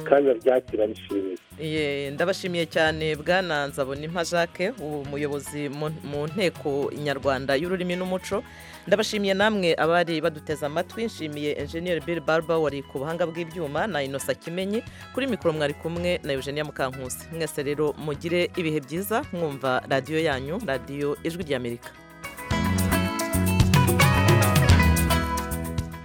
kandi aryakira arishimiye Ye, ndabashimiye cyane bwana nzabonimpa jacques umuyobozi mu- mu nteko nyarwanda y'ururimi n'umuco ndabashimiye namwe abari baduteze amatwi nshimiye enjeniyeri bill barba wari ku buhanga bw'ibyuma na inosa kimenyi kuri mikoro mwari kumwe na eugenia mukankusi mwese rero mugire ibihe byiza mwumva radiyo yanyu radiyo ijwi ry'amerika